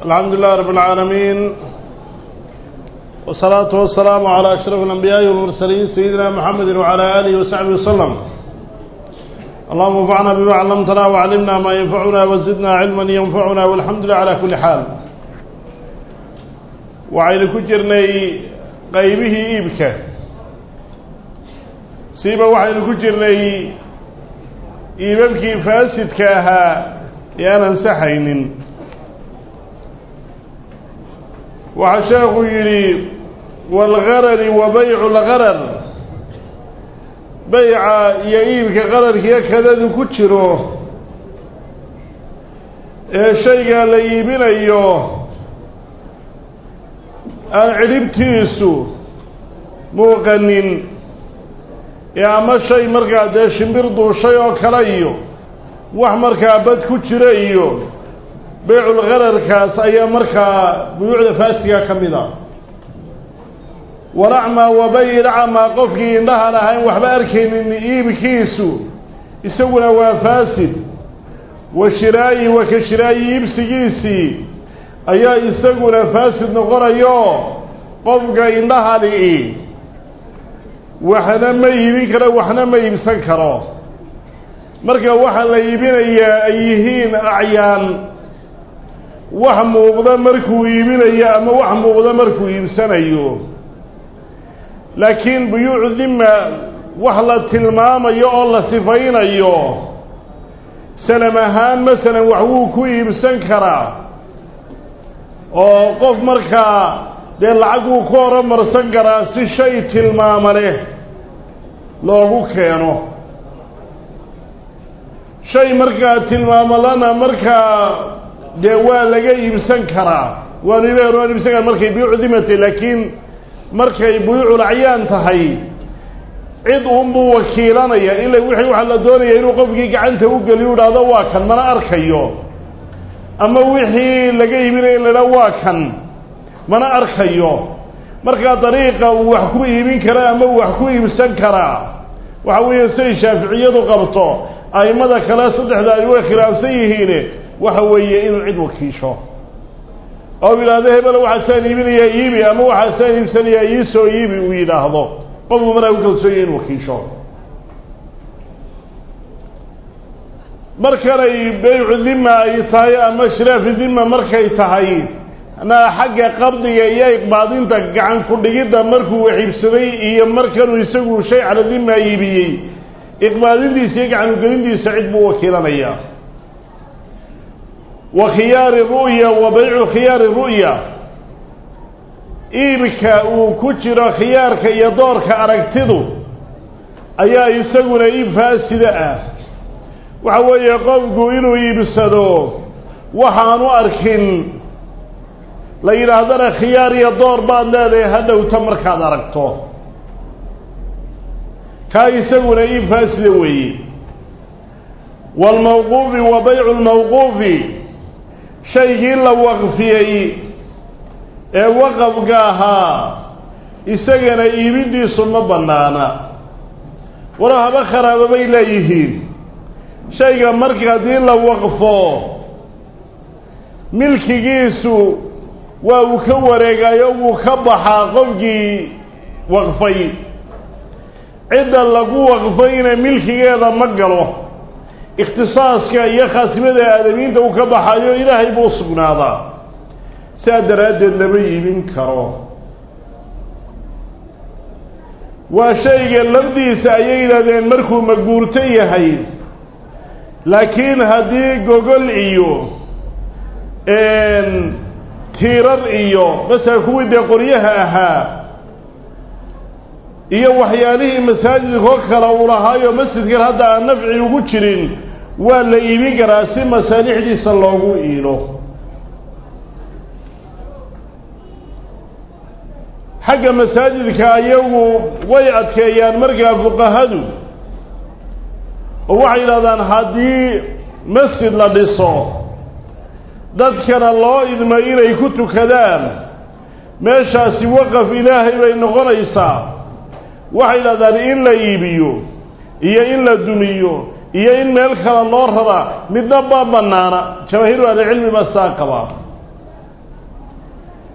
الحمد لله رب العالمين والصلاة والسلام على أشرف الأنبياء والمرسلين سيدنا محمد وعلى آله وصحبه وسلم اللهم انفعنا بما علمتنا وعلمنا ما ينفعنا وزدنا علما ينفعنا والحمد لله على كل حال وعين كجرني قيبه إيبك سيبا وعين كجرني إيبك فاسدك أها يانا سحين waxaa sheekhu yidhi waalgarari wa baycu lgarar bayca iyo iibka qararkiiyo kadadu ku jiro ee shaygaa la iibinayo aan cidhibtiisu muuqanin ee ama shay markaa dee shimbir duushay oo kale iyo wax markaa bad ku jira iyo beyculgararkaas ayaa markaa buyuucda faasiga ka mid a walacmaa wabayilacmaa qofkii indhahan ahayn waxba arkaynin iibkiisu isaguna waa faasid wa shiraayi wa ka shiraayi iibsigiisii ayaa isaguna faasid noqonayo qofka indhahani waxna ma iibin karo waxna ma iibsan karo marka waxaa la iibinayaa ay yihiin acyaan wax muuqda markuu iibinayo ama wax muuqda markuu iibsanayo laakiin buyuucu dhima wax la tilmaamayo oo la sifaynayo salam ahaan masalan wax wuu ku iibsan karaa oo qof markaa dee lacag wuu ku horumarsan karaa si shay tilmaama leh loogu keeno shay markaa tilmaamalana markaa dee waa laga iibsan karaa waanu ilah waan iibsan kara markay buyuucu dimata laakiin markay buyuucul acyaan tahay cid unbuu wakiilanaya ila wixii waxaa la doonaya inuu qofkii gacanta u geliyo idhaahdo waa kan mana arkayo ama wixii laga iibinaya in la idhaha waa kan mana arkayo markaa dariiqa uu wax ku iibin kara ama uu wax ku iibsan karaa waxa weeye siday shaaficiyadu qabto aimada kale saddexda ay way khilaafsan yihiin waxa weeye inuu cid wakiisho oo yidhaahdo hebel waxaasaan iibinayaa iibi ama waxaasaan iibsanayaa iisoo iibi uu yidhaahdo qofku markaa ku kalsoonya inu wakiisho markanay beycu dhima ay tahay ama shiraafi dhima markay tahay na xagga qabdiga iyo iqbaadinta gacan ku-dhigidda markuu wax iibsaday iyo markanuu isagu shay cala dhima iibiyey iqbaadintiisa iyo gacan ugelintiisa cid buu wakiilanayaa wa khiyaari ru'ya wa baycu khiyaari ru'ya iibka uu ku jiro khiyaarka iyo doorka aragtidu ayaa isaguna iib faasida ah waxa weeye qofku inuu iibsado waxaanu arkin la yidhaahdana khiyaar iyo door baad leedahay hadhowta markaad aragto kaa isaguna iib faasida weeye waalmawquufi wa baycu lmawquufi shaygii la waqfiyey ee waqafka ahaa isagana iibintiisu ma bannaana walo haba kharaaba bay leeyihiin shayga marka haddii la waqfo milkigiisu waa uu ka wareegayo wuu ka baxaa qofkii waqfay cidda lagu waqfayna milkigeeda ma galo ikhtisaaska iyo khaasimada aadamiinta uu ka baxayo ilaahay buu sugnaadaa saa daraaddeed lama iibin karo waa shayga lafdiisa ayay yidhahdeen markuu maguurto yahay laakiin haddii gogol iyo tiirar iyo masala kuwii dee qoryaha ahaa iyo waxyaalihii masaajidkoo kale uu lahaayo masjidkan hadda aan nafci ugu jirin waa la iibin karaa si masaalixdiisa loogu iilo xagga masaajidka ayagu way adkeeyaan markaa fuqahadu oo waxay yidhahdaan haddii masjid la dhiso dadkana loo idmo inay ku tukadaan meeshaasi waqaf ilaahay bay noqonaysaa waxay yidhahdaan in la iibiyo iyo in la dumiyo iyo in meel kale loo raraa midna ba banaana jamaahiiru ahlicilmi baa saa qabaa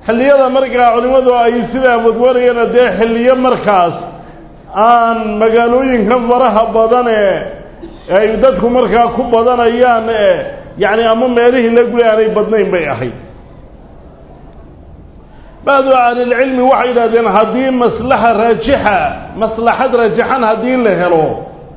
xilliyada markaa culimmadu ay sidaa wadwarayana dee xilliyo markaas aan magaalooyinkan faraha badan ee ay dadku markaa ku badanayaan ee yacni ama meelihii la guli aanay badnayn bay ahayd bacdu ahlilcilmi waxay yidhahdeen haddii maslaxa raajixa maslaxad raajixan haddii la helo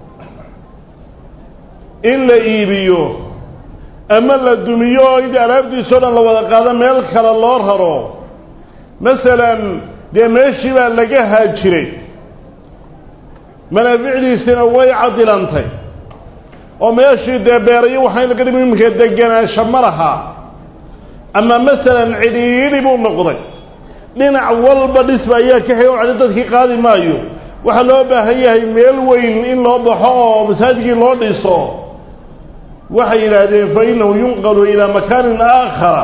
in la iibiyo ama la dumiyo oo id alaabtiisao dhan la wada qaado meel kale loo raro masalan dee meeshii baa laga haajiray manaaficdiisina way cadilantay oo meeshii dee beerayo waxayna ka dhimi iminka deganaansho ma laha ama masalan cidhiidhi buu noqday dhinac walba dhisba ayaa ka hay cali dadkii qaadi maayo waxaa loo baahan yahay meel weyn in loo baxo oo masaajidkii loo dhiso waxay yidhaahdeen fa innahu yunqalu ilaa makaanin aakhara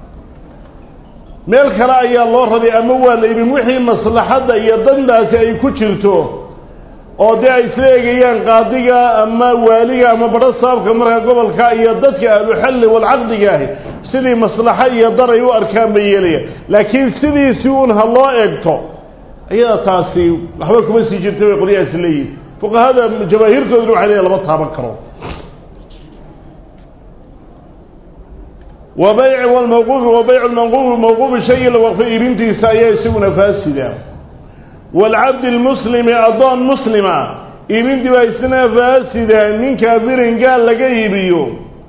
meel kale ayaa loo rabay ama waa la ibin wixii maslaxadda iyo dandaasi ay ku jirto oo dee ay isla egayaan qaadiga ama waaliga ama badho saabka markaa gobolka iyo dadka ahluxalli walcaqdiga ahi sidii maslaxo iyo dar ay u arkaan bay yeelaya laakiin sidiisii un ha loo eegto ayada taasi waxba kuma sii jirta bay qolyahaasi leeyihin fuqahada jamaahiirkooduna waxay leeyahy lama taaban karo wa bayci walmawquufi wa baycu lmanquufi mawquufi shayi la waqfay iibintiisa ayaa isaguna faasida waalcabdi lmuslimi addoon muslima iibintii baa isna faasida nin kaafirin gaal laga iibiyo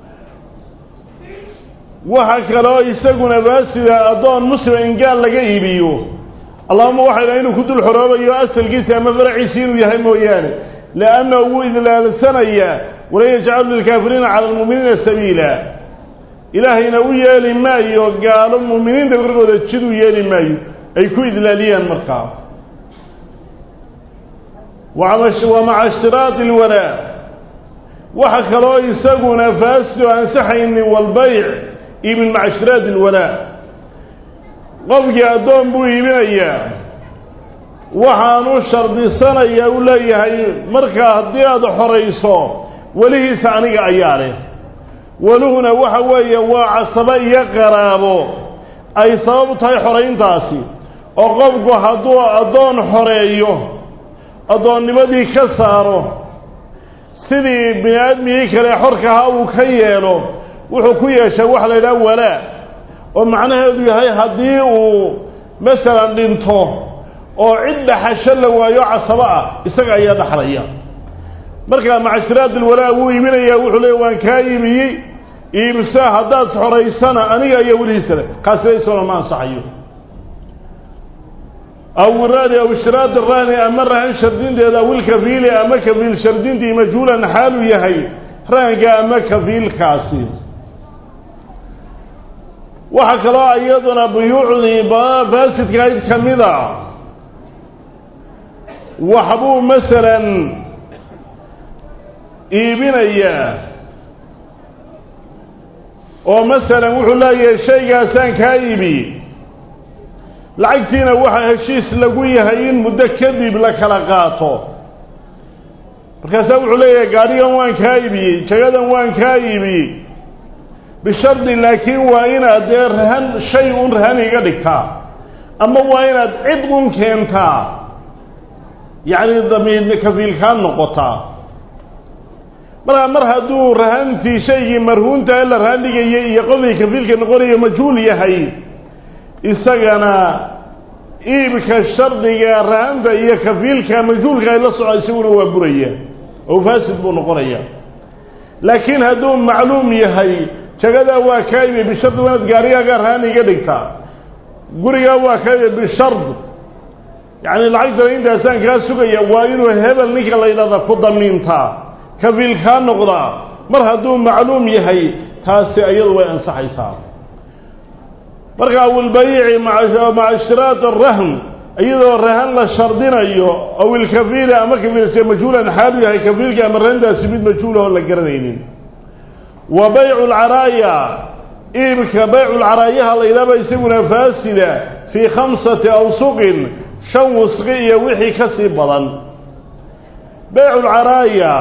waxa kaloo isaguna faasida addoon muslima in gaal laga iibiyo allahuma waxay dhaha inuu ku dul xoroobayo asalkiisa ama faraciisi inuu yahay mooyaane liannahu wuu idlaalsanayaa walan yajcalu lilkaafiriina cala almu'miniina sabiila ilaahayna u yeeli maayo gaalo mu'miniinta korkooda jid u yeeli maayo ay ku idlaaliyaan markaa wa maca ishtiraadi alwalaa waxa kaloo isaguna faasido ansaxaynin walbayc iibin maca ishtiraadi alwalaa qofkii addoon buu iibinayaa waxaanu shardisanayaa uu leeyahay markaa haddii aada xorayso welihiisa aniga ayaa leh weluhuna waxa weeye waa casabo iyo qaraabo ay sabab u tahay xorayntaasi oo qofku hadduu addoon xoreeyo addoonnimadii ka saaro sidii bini aadmigii kale xorkahaa uu ka yeelo wuxuu ku yeeshay waxa la yidhaha walaa oo macnaheedu yahay haddii uu masalan dhinto oo cid dhaxasho la waayo casabo ah isaga ayaa dhaxlaya markaa macashiraad alwalaa wuu iibinayaa wuxuu leeya waan kaa iibiyey iibsa haddaad xoraysana aniga ayaa welihiisa le kaasina isagona ma ansaxayo aw raani aw ishtiraad raani ama rahan shardinteeda aw ilkafiili ama kafiil shardintii majhuulan xaalu yahay rahanka ama kafiilkaasi waxaa kaloo iyaduna buyuucdii faasidka ayd ka mida waxbuu masalan iibinayaa oo masalan wuxuu leeyahay shaygaasaan kaa iibi lacagtiina waxaa heshiis lagu yahay in muddo kadib la kala qaato markaasaa wuxuu leeyahay gaadhigan waan kaa iibiyey jagadan waan kaa iibiyey bishardi laakiin waa inaad dee rahan shay un rahan iga dhigtaa ama waa inaad cid un keentaa yacni damiid kafiilkaan noqotaa markaa mar hadduu rahantii shaygii marhuunta ee la rahan dhigayay iyo qofkii kafiilka noqonayo majhuul yahay isagana iibka shardiga rahanta iyo kafiilka majhuulka ay la soco isaguna waa buraya oo faasid buu noqonaya laakiin hadduu macluum yahay jagadaa waa kaa ibi bishard waa inaad gaarigaaga rahan iga dhigtaa gurigaa waa kaa ibi bishard yacni lacagtana intaasaan kaa sugaya waa inuu hebel ninka la yidhahda ku damiintaa kafiilkaa noqdaa mar hadduu macluum yahay taasi iyadu way ansaxaysaa marka awilbayici maca ishtiraat arahn iyadoo rahan la shardinayo aw ilkafiili ama kafiilse majhuulan xaalu yahay kafiilka ama rahantaasi mid majhuulah oo la garanaynin wa baycu lcaraaya iibka baycu lcaraayaha la yidhahba isaguna faasida fii khamsati awsuqin shan wusqi iyo wixii ka sii badan baycu lcaraaya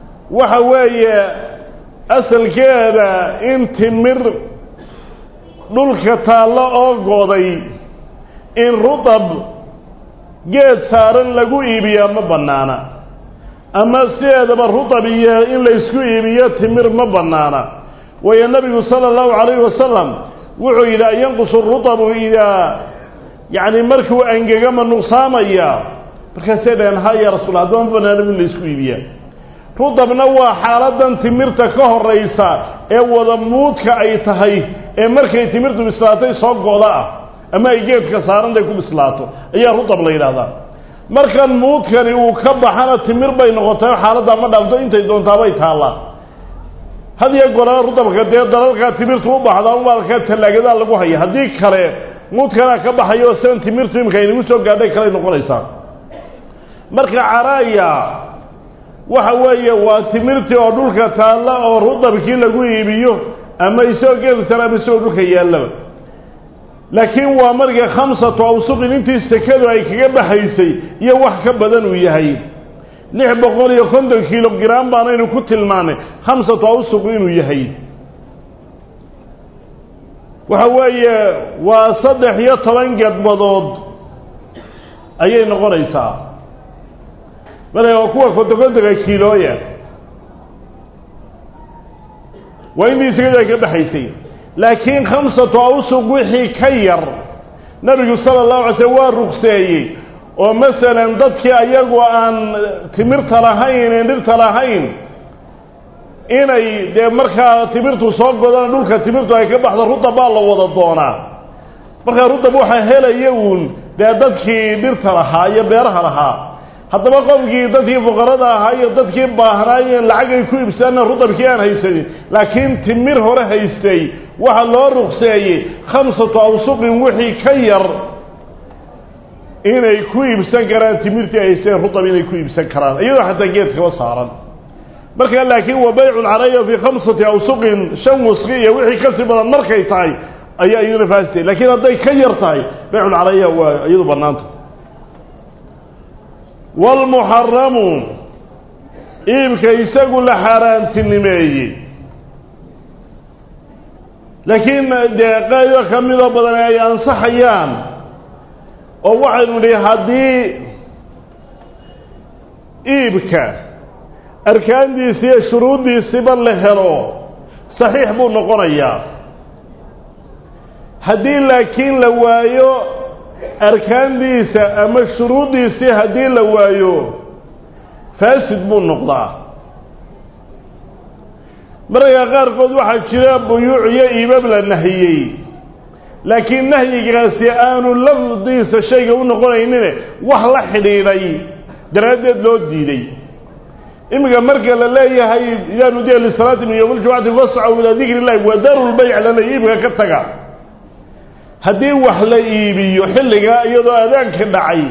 waxa weeye asalkeeda in timir dhulka taallo oo goday in rudab geed saaran lagu iibiyaa ma bannaana ama sideedaba rudab iyo in laysku iibiyo timir ma bannaana waayo nabigu sala allahu calayhi wasalam wuxuu yidhi an yanqusu rudabu idaa yacni markuu angega ma nuqsaamaya markaasay dhaheen ha ya rasuul haddaba ma bannaano in laysku iibiyaa rudabna waa xaaladan timirta ka horaysa ee wada muudka ay tahay ee markay timirtu bislaatay soo goda ah ama ay geedka saarantay ku bislaato ayaa rudab la yidhahdaa markan muudkani uu ka baxana timir bay noqotay xaaladdaa ma dhaafto intay doontaabay taallaa had iyo golaa rudabka dee dalalkaa timirtu u baxdaa umaalka tallaagadaa lagu haya haddii kale muudkanaa ka baxayo sidan timirtu imika aynagu soo gaadhay kaley noqonaysaa marka caraaya waxa weeye waa timirtii oo dhulka taalla oo rudabkii lagu iibiyo ama isagoo geed sare ama isagoo dhulka yaallaba laakiin waa marka khamsatu awsuqin intii sekadu ay kaga baxaysay iyo wax ka badan uu yahay lix boqol iyo konton kilogram baanaynu ku tilmaanay khamsatu awsuq inuu yahay waxa weeye waa saddex iyo toban gedbadood ayay noqonaysaa marka waa kuwa kontokontonka kiilooya waa intii sekadu ay ka baxaysay laakiin khamsatu awsuq wixii ka yar nabigu sala allahu alay slm waa rukseeyey oo masalan dadkii ayagu aan timirta lahayn een dhirta lahayn inay dee markaa timirtu soo godana dhulka timirtu ay ka baxdo rudab baa la wada doonaa markaa rudab waxaa helaya uun dee dadkii dhirta lahaa iyo beeraha lahaa haddaba qofkii dadkii fuqarada ahaa iyo dadkii baahnaayeen lacag ay ku ibsaana rudabkii aan haysanin laakiin timir hore haystay waxaa loo rukseeyey khamsatu awsuqin wixii ka yar inay ku iibsan karaan timirtii ay haysteen rudab inay ku iibsan karaan iyadoo xataa geedkaba saaran markaa laakiin wa baycu lcaraya fii khamsati awsuqin shan wasqi iyo wixii kasii badan markay tahay ayaa iyaduna faasitay laakiin hadday ka yar tahay bayculcaraya waa iyadu bannaanta waalmuxaramu iibka isagu la xaaraantinimeeyey laakiin dee qaybo ka midoo badan ay ansaxayaan oo waxaynu nihi haddii iibka arkaandiisi iyo shuruuddiisiba la helo saxiix buu noqonayaa haddii laakiin la waayo arkaandiisa ama shuruuddiisii haddii la waayo faasid buu noqdaa mararka qaarkood waxaa jira buyuuc iyo iibab la nahiyey laakiin nahyigaasi aanu lafdiisa shayga u noqonaynine wax la xidhiidhay daraaddeed loo diiday iminka marka la leeyahay idaa nudiya lisalaati min yowmi ljumcati fascaw ilaa dikri illahi wa daru lbayc lana iibka ka taga haddii wax la iibiyo xilligaa iyadoo adaanka dhacay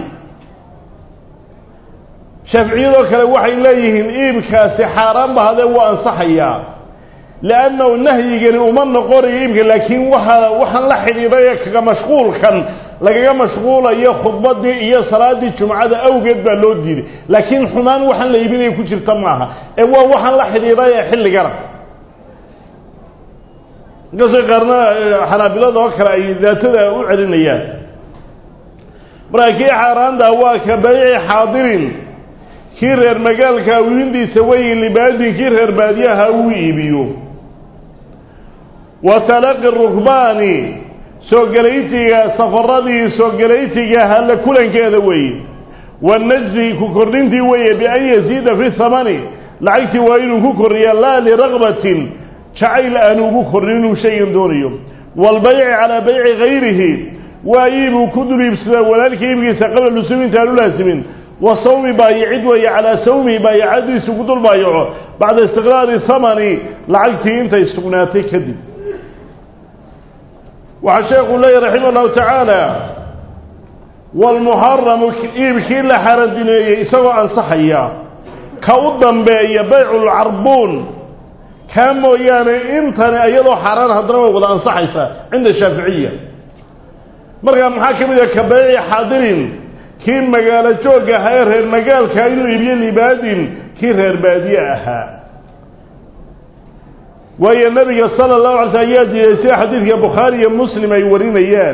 shaaficiyadoo kale waxay leeyihiin iibkaasi xaaraan ba hadee wuu ansaxayaa liannahu nahyigani uma noqonayo iibka laakiin waxa waxaan la xidhiidhay ee kaga mashquulkan lagaga mashquulayo khudbaddii iyo salaaddii jumcada awgeed baa loo diiday laakiin xumaan waxaan la iibinaya ku jirta maaha ee waa waxaan la xidhiidhay ee xilligana inkastoo qaarna xanaabilada oo kale ay daatada u celinayaan markaa kii xaaraantaa waa ka bayci xaadirin kii reer magaalka wiindiisa weyi libaadin kii reer baadiyaha uu iibiyo wa talaqi rukbaani soo gelaytiga safaradii soo gelaytiga halla kulankeeda weeye wanajzi ku kordhintii weeye bian yasiida fi thamani lacagtii waa inuu ku kordhiya laa liraqbatin jacayl aanu ugu kornin inuu shaygan doonayo waalbayci calaa bayci gayrihi waa iibuu ku dul iibsadaa walaalkii iibkiisa qabla lusuumi intaan u laasimin wa sawmi baayicid weeye calaa sawmihi baayicadiisu ku dul baayaco bacda istiqraari thamani lacagtii intay sugnaatay kadib waxaa sheekhu leeyahy raximah allahu tacaala waalmuxaramu iibkii la xarandineeyey isagoo ansaxaya ka u dambeeya bayculcarbuun kaa mooyaane intani iyadoo xaaraan haddana way wada ansaxaysaa cinda shaaficiya markaa maxaa ka mid ah ka bayci xaadirin kii magaalo joogga ahaa ee reer magaalka inuu iibiyo libaadin kii reer baadiye ahaa waayo nebiga sala allahu alay sl ayaa diiday sida xadiidka bukhaari iyo muslim ay warinayaan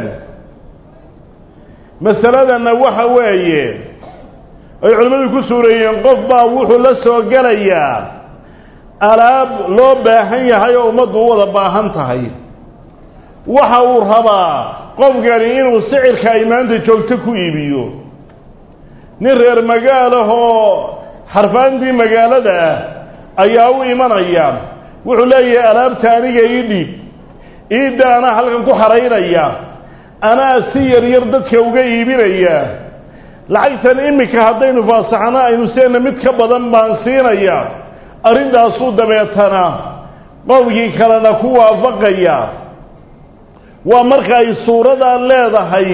masaladanna waxa weeye ay culimmadu ku suureeyeen qof baa wuxuu la soo gelayaa alaab loo baahan yahay oo ummaddu u wada baahan tahay waxa uu rabaa qofkani inuu sicirka ay maanta joogto ku iibiyo nin reer magaalahoo xarfaantii magaalada ah ayaa u imanaya wuxuu leeyahay alaabta aniga ii dhiib iidda anaa halkan ku xaraynaya anaa si yar yar dadka uga iibinaya lacagtan iminka haddaynu faasaxno aynu seena mid ka badan baan siinaya arrintaasuu dabeetana qowmkii kalena ku waafaqaya waa marka ay suuradaa leedahay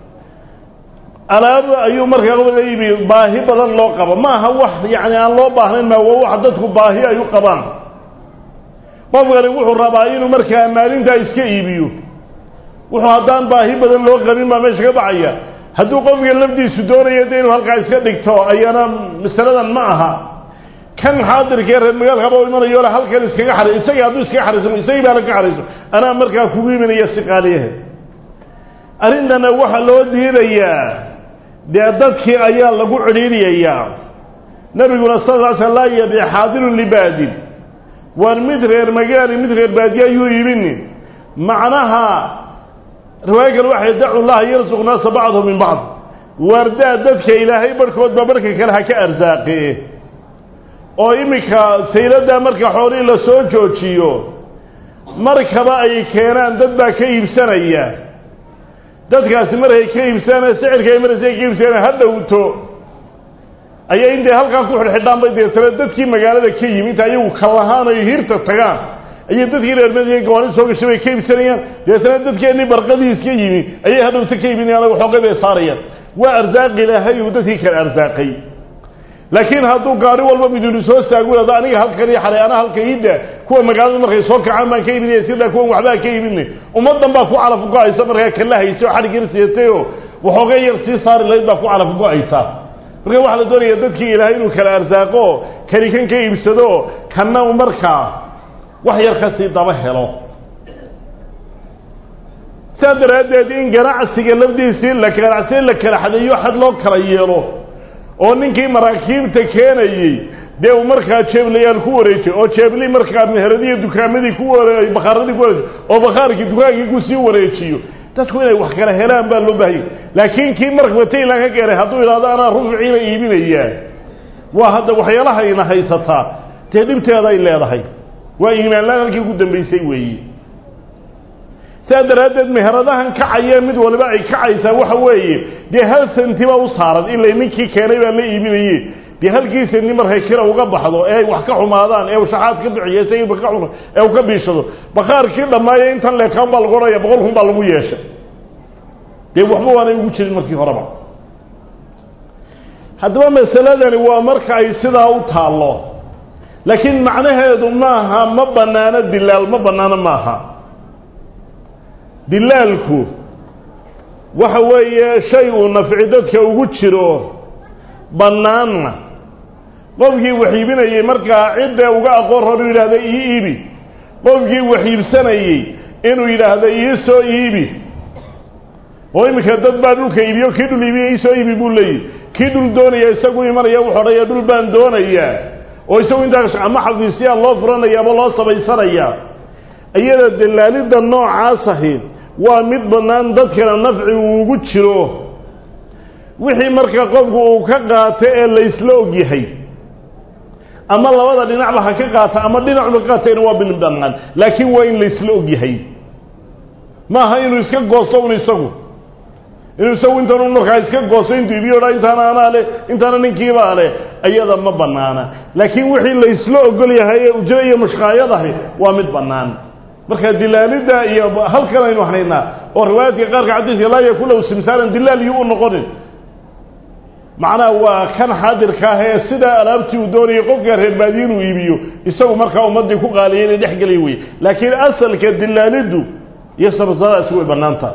alaab ayuu markaa qofka iibi baahi badan loo qabo ma aha wax yacni aan loo baahnayn ma waa wax dadku baahi ay u qabaan qofkani wuxuu rabaa inuu markaa maalintaa iska iibiyo wuxuu haddaan baahi badan loo qabin baa meesha ka baxaya hadduu qofka lafdiisu doonayo de inuu halkaa iska dhigto ayana masaladan ma aha kan xaadirkee reer magaalkaba u imanayo le halkan iskaga xaray isagii hadduu iskaga xarayso isagii baana ka xarayso anaa markaa kugu iminaya si qaaliyahe arrintana waxaa loo diidayaa dee dadkii ayaa lagu cidhiidhiyayaa nabiguna sal l sl laa yabic xaadirun libaadin waan mid reer magaali mid reer baadiye ayuu iibini macnaha riwaayo kale waxay dacu llaha yarsuq naasa bacdhu min bacd waardaa dadka ilaahay barhkoodba barhka kale ha ka arsaaqe oo iminka sayladaa marka xoolihii la soo joojiyo markaba ay keenaan dad baa ka iibsanaya dadkaasi markay ka iibsanaya sicirka ay maraysa ka iibsanaya ha dhowto ayay intay halkaa ku xidhxidhaan bay deetana dadkii magaalada ka yimi inta ayagu kalahaan ay hirta tagaan ayay dadkii reermadiya gawaani soo gashay bay ka iibsanayaan deetana dadkeennii barqadii iska yimi ayay hadhowta ka iibinayaan waxoogay bay saarayaan waa arsaaq ilaahay uu dadkii kale arsaaqay laakiin hadduu gaari walba midinu soo staagulado aniga halkan iyo xalay ana halka iidda kuwa magaalada markay soo kacaan baan ka iibinaya sidaa kuwan waxbaa ka iibinay ummaddan baa ku calaf go-aysa markaa kala haysa oo xadhig yar siiyatay oo waxoogay yar sii saari lahayd baa ku calaf go-aysa marka waxaa la doonaya dadkii ilaahay inuu kala arsaaqo kani kan ka iibsado kanna u markaa wax yar kasii daba helo saa daraaddeed in ganacsiga lafdiisii la ganacsi la kala xadeeyo xad loo kala yeelo oo ninkii maraakiibta keenayey dee uu markaa jeeblayaal ku wareejay oo jeebli markaa meheradiiyo dukaamadii ku ware bakhaaradii ku wareejiy oo bakhaarkii dukaankii kusii wareejiyo dadku inay wax kala helaan baa loo baahayay laakiin kii markaba taylan ka keenay hadduu idhahdo anaa rufciina iibinayaa waa hadda waxyaalahayna haysataa dee dhibteeda ay leedahay waa iimaanlaan halkii ugu dambaysay weeye sidaa daraaddeed meheradahan kacaya mid waliba ay kacaysaa waxa weeye dee hal senti baa u saaran ilay ninkii keenay baa la iibinaye dee halkii senti markay kira uga baxdo ee ay wax ka xumaadaan ee shaxaad ka bixiyo isagiiba ka xuma ee uu ka biishado bakhaarkii dhammaaye intan leekaan baa lagu odhanaya boqol kun baa lagu yeeshay dee waxba waanay ugu jirin markii horeba haddaba masaladani waa marka ay sidaa u taallo laakiin macnaheedu maaha ma bannaano dilaal ma bannaano maaha dilaalku waxa weeye shay uu nafci dadka ugu jiro bannaanna qofkii wax iibinayey markaa cidda uga aqoon hor inuu yidhahdo ii iibi qofkii wax iibsanayey inuu yidhaahdo ii soo iibi oo iminka dad baa dhulka iibiyo kii dhul iibiya ii soo iibi buu leeyihi kii dhul doonaya isagu imanaya wuxu odhaya dhul baan doonayaa oo isagu intaas ama xafiisyaa loo furanaya ama loo samaysanaya iyada dalaalidda noocaas ahi waa mid bannaan dadkana nafci uu ugu jiro wixii marka qofku uu ka qaato ee laysla ogyahay ama labada dhinacba ha ka qaata ama dhinacba ka qaatayna waa bin bannaan laakiin waa in laysla ogyahay maaha inuu iska goosto un isagu inuu isagu intan un markaa iska goosto intuu ibiyo dha intaana anaa le intaana ninkiibaa leh iyada ma bannaana laakiin wixii laysla ogol yahay ee ujro iyo mushqaayadahi waa mid bannaan marka dilaalidda iyo halkan aynu haynaa oo riwaayaadka qaarka xadiiska laa yakun lahu simsaaran dilaal iyo u noqonin macnaha waa kan xaadirka ah ee sidaa alaabtii uu doonayay qofka reer baadiye inuu iibiyo isagu markaa ummaddii ku qaaliya inay dhex gelay weye laakiin asalka dilaaliddu iyo sabsadaasi way bannaanta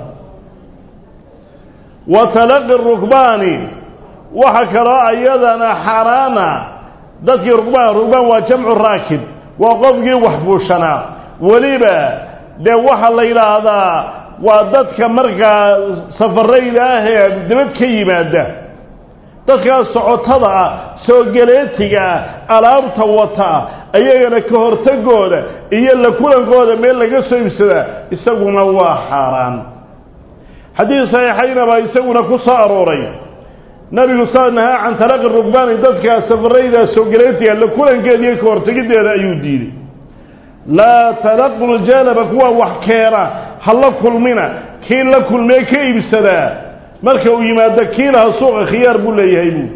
wa talaqi rukbaani waxa kaloo ayadana xaaraana dadkii rukbaan rukbaan waa jamcu raakib waa qofkii wax fuushanaa weliba dee waxaa la yidhaahdaa waa dadka markaa safarayda ah ee dabad ka yimaada dadkaas socotada ah soogaleetiga ah alaabta wata ayagana ka hortagooda iyo la kulankooda meel laga soo ibsadaa isaguna waa xaaraan xadiis saxiixayna baa isaguna ku soo arooray nabigu saa nahaa can talaqi rugbaani dadkaa safarayda soogaleetiga la kulankeeda iyo ka hortegideeda ayuu diiday laa talaqu ljanaba kuwa wax keena ha la kulmina kii la kulmee ka iibsadaa marka uu yimaado kiilaha suuqa khiyaar buu leeyahay buu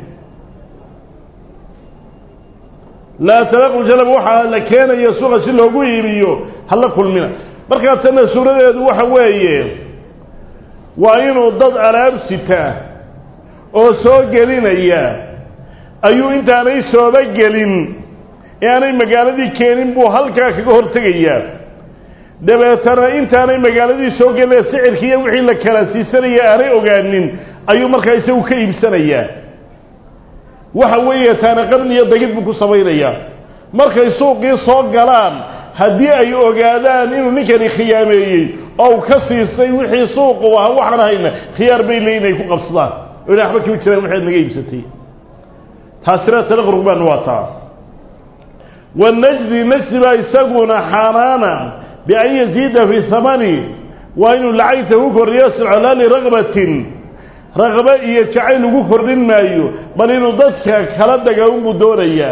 laa talaqu janaba waxaa la keenaya suuqa si loogu iibiyo ha la kulmina markaa tanna suuradeedu waxa weeye waa inuu dad alaab sita oo soo gelinaya ayuu intaanay sooba gelin ee aanay magaaladii keenin buu halkaa kaga hortegayaa dabeetana intaanay magaaladii soo gelin sicirkiiyo wixii la kala siisanaya aanay ogaanin ayuu markaa isagu ka iibsanayaa waxa weeye taana qarni iyo dagid buu ku samaynayaa markay suuqii soo galaan haddii ay ogaadaan inuu ninkani khiyaameeyey oo uu ka siistay wixii suuqu ahaa waxaan hayna khiyaar bay leeyiin ay ku qabsadaan o ina waxba kama jiraan waxaad naga iibsatay taasina talaq rugbaan waa taa wanajdi najdi baa isaguna xaaraana bian yaziida fi hamani waa inuu lacagta ku kordhiyo silcolaa liraqbatin raqbe iyo jacayl ugu kordhin maayo bal inuu dadka kala daga unbuu doonayaa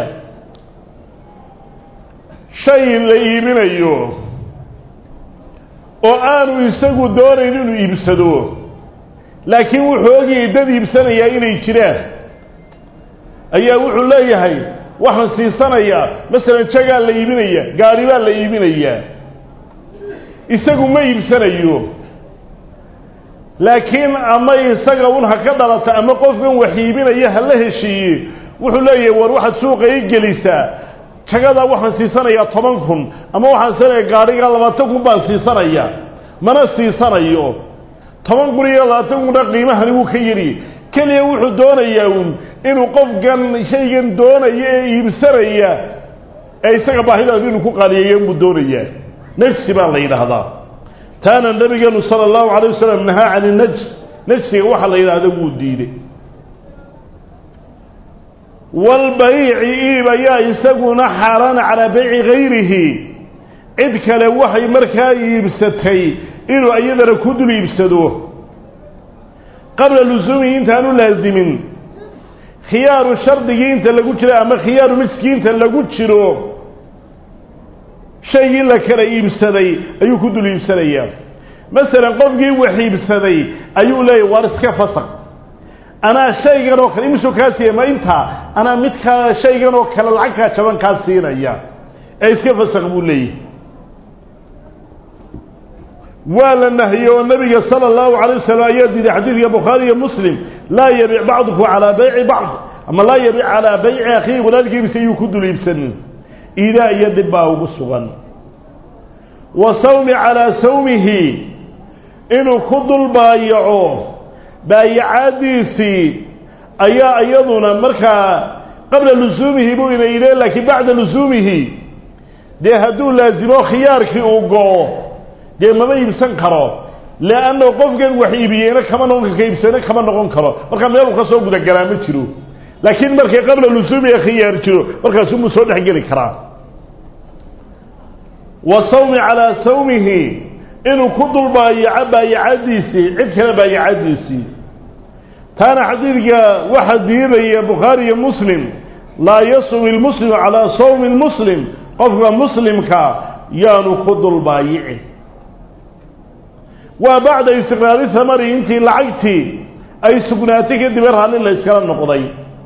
shay la iibinayo oo aanu isagu doonayn inuu iibsado laakiin wuxuu ogayay dad iibsanayaa inay jiraan ayaa wuxuu leeyahay waxaan siisanayaa masalan jagaa la iibinaya gaari baa la iibinayaa isagu ma iibsanayo laakiin ama isaga un ha ka dhalata ama qofkan wax iibinaya ha la heshiiye wuxuu leeyahay war waxaad suuqa i gelisaa jagadaa waxaan siisanayaa toban kun ama waxaan siisanayaa gaadhigaa labaatan kun baan siisanayaa mana siisanayo toban kun iyo labaatan kunna qiimahani wuu ka yari keliya wuxuu doonayaa un inuu qofkan shaygan doonaya ee iibsanaya ee isaga baahidaadu inuu ku qaaliyeeyo inbuu doonayaa najsi baa la yidhaahdaa taana nabigeenu sala allahu calay wasalam nahaa cani najs najsiga waxaa la yidhaahda wuu diiday walbayici iib ayaa isaguna xaaraana calaa bayci gayrihi cid kale waxay markaa iibsatay inuu iyadana ku dul iibsado qabla lusuumihi intaanu laasimin khiyaaru shardigii inta lagu jiro ama khiyaaru majskii inta lagu jiro shaygii la kala iibsaday ayuu ku dul iibsanayaa masalan qofkii wax iibsaday ayuu leeyahy waar iska fasaq anaa shaygan oo kale imisuu kaa siiya ma intaa anaa mid ka shaygan oo kale lacagkaa jaban kaa siinaya ee iska fasaq buu leeyahy waa la nahiyey oo nabiga sala allahu calay wasalam ayaa diiday xadiidka bukhaari iyo muslim laa yabic bacdukum calaa bayci bacd ama laa yabic calaa bayci akhiihi walaalkiibisa ayuu ku dul iibsanin iidaa iyo dhib baa ugu sugan wa sawmi calaa sawmihi inuu ku dul baayaco baayacaadiisii ayaa iyaduna markaa qabla lusuumihi buu ina yidhe laakiin bacda lusuumihi dee hadduu laasimo khiyaarkii uu go-o dee mama iibsan karo leanna qofkan wax iibiyeyna kama noqon ka iibsana kama noqon karo markaa meeluu ka soo gudagalaa ma jiro laakiin markay qabla lusuumiga khiyaar jiro markaasumuu soo dhexgeli karaa wa sawmi calaa sawmihi inuu ku dul baayaco baayacadiisii cid kale baayacadiisii taana xadiidka waxaa diidaya bukhaari iyo muslim laa yasumi lmuslimu calaa sawmi lmuslim qofka muslimka yaanu ku dul baayicin waa bacda istiqraari thamari intii lacagtii ay sugnaatay kadib raalli la iskala noqday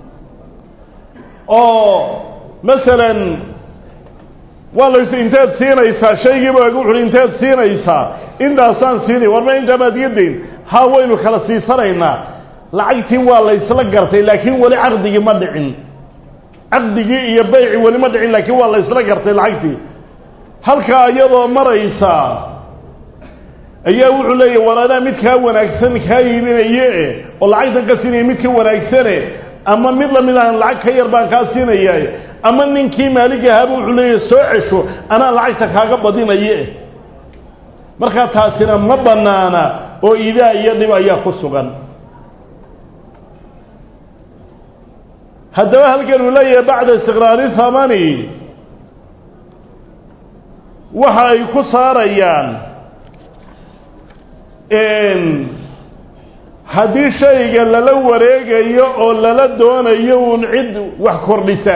oo masalan waa lays intaad siinaysaa shaygiiba wuxuui intaad siinaysaa intaasaan siinay warma intaa maad iga dayn ha waynu kala siisanaynaa lacagtii waa laysla gartay laakiin weli caqdigii ma dhicin caqdigii iyo bayci weli ma dhicin laakiin waa laysla gartay lacagtii halkaa iyadoo maraysa ayaa wuxuu leeyahy war anaa mid kaa wanaagsan kaa iibinaye oo lacagtan ka siinaya mid ka wanaagsane ama mid lamid ahan lacag ka yar baan kaa siinaya ama ninkii maalig ahaaba wuxuu leeyahy soo cesho anaa lacagta kaaga badinaye markaa taasina ma bannaana oo idaa iyo dhib ayaa ku sugan haddaba halkan uu leeyahay bacda istiqraari thamani waxa ay ku saarayaan haddii shayga lala wareegayo oo lala doonayo uun cid wax kordhisa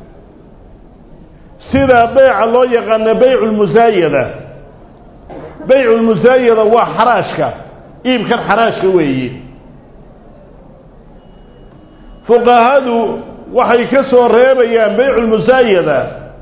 sida beyca loo yaqaano beycu lmusaayada beycu lmusaayada waa xaraashka iibkan xaraashka weeye fuqahadu waxay ka soo reebayaan beycu lmusaayada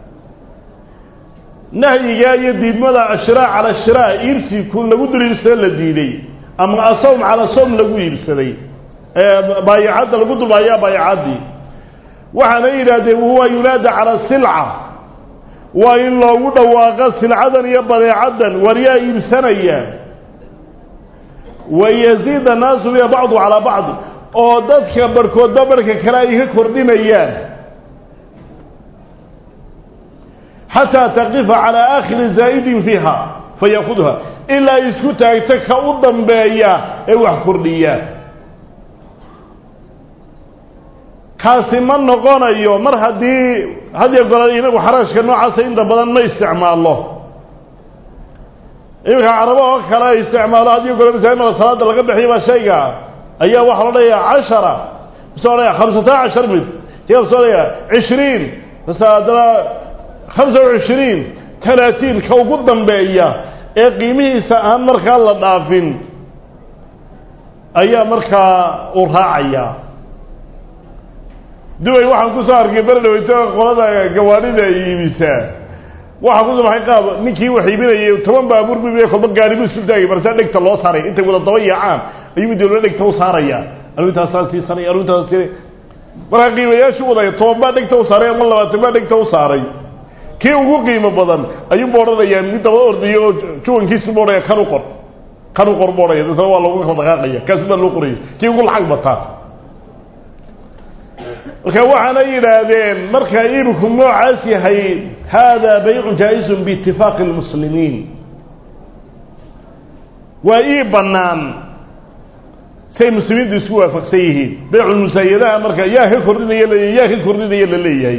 nahyigaa iyo diidmada ashraa cala ashraa iibsi ku lagu dul iibsado la diiday ama asawm cala sawm lagu iibsaday baayacadda lagu dulbaayaa baayacaddii waxaana yidhaahdeen huwa yunaada cala silca waa in loogu dhawaaqa silcadan iyo badeecaddan waryaa iibsanaya wayaziid annaasu biha bacdu calaa bacdi oo dadka barhkoodba barhka kale ay ka kordhinayaan xataa taqifa calaa aakhiri zaa'idin fiiha fayakudha ilaa isku taagto ka u dambeeya ee wax kordhiya kaasi ma noqonayo mar haddii hadiyo gole inagu xaraashka noocaasa inta badan ma isticmaalo iminka carabo oo kale ay isticmaalo hadiyo gole masaamada salaada laga bixiyo baa shayga ayaa waxaa lo dhaya cashara mase odhaya khamsata cashar mid ya mase odhaya cishriin mase haddana khamsa wa cishriin talaatiin ka ugu dambeeya ee qiimihiisa aan markaa la dhaafin ayaa markaa uu raacayaa dubay waxaan kusoo arkay berdhaweyto qolada gawaadhida iibisaa waxaa kusoo maxay qaab ninkii wax iibinayay toban baabuur bu kolba gaari bu isku taagay marsaa dhegta loo saaray intay wada daba yaacaan ayuu mid walba dhegta u saaraya arrintaasaan siisanay arrintaas markaa qiimayaashu wadaya toban baa dhegta u saaray ama labaatan baa dhegta u saaray kii ugu qiimo badan ayuuba odhanayaa mid daba ordayo oo juwankiisu ba odhaya kan u qor kan u qor ba odhaya dasna waa loogu kala dhaqaaqaya kaasu baa loo qoraya kii ugu lacag bataa marka waxaana yidhaahdeen marka iibku noocaas yahay hada baycu jaa-izun biitifaaqi lmuslimiin waa iib bannaan say muslimiintu isku waafaqsan yihiin beyculmusaayadaha marka yaa ka kordhinaya laleeyahy yaa ka kordhinaya la leeyahay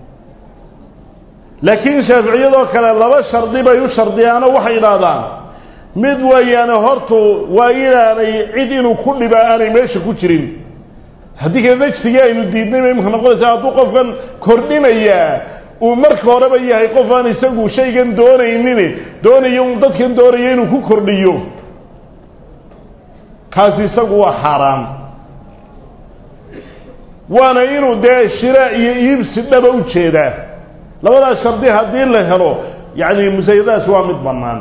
laakiin shaaficiyadoo kale laba shardi bay u shardiyaano waxay idhaahdaan mid weeyaane hortu waa inaanay cid inuu ku dhiba aanay meesha ku jirin haddii kale najsigii aynu diidnay bay imika noqonaysaa hadduu qofkan kordhinayaa uu marka horeba yahay qof aan isagu shaygan doonaynin doonayo un dadkan doonaya inuu ku kordhiyo kaasi isagu waa xaaraan waana inuu dee shira iyo iibsi dhaba u jeedaa labadaas shardi haddii la helo yacni musaayadaas waa mid bannaan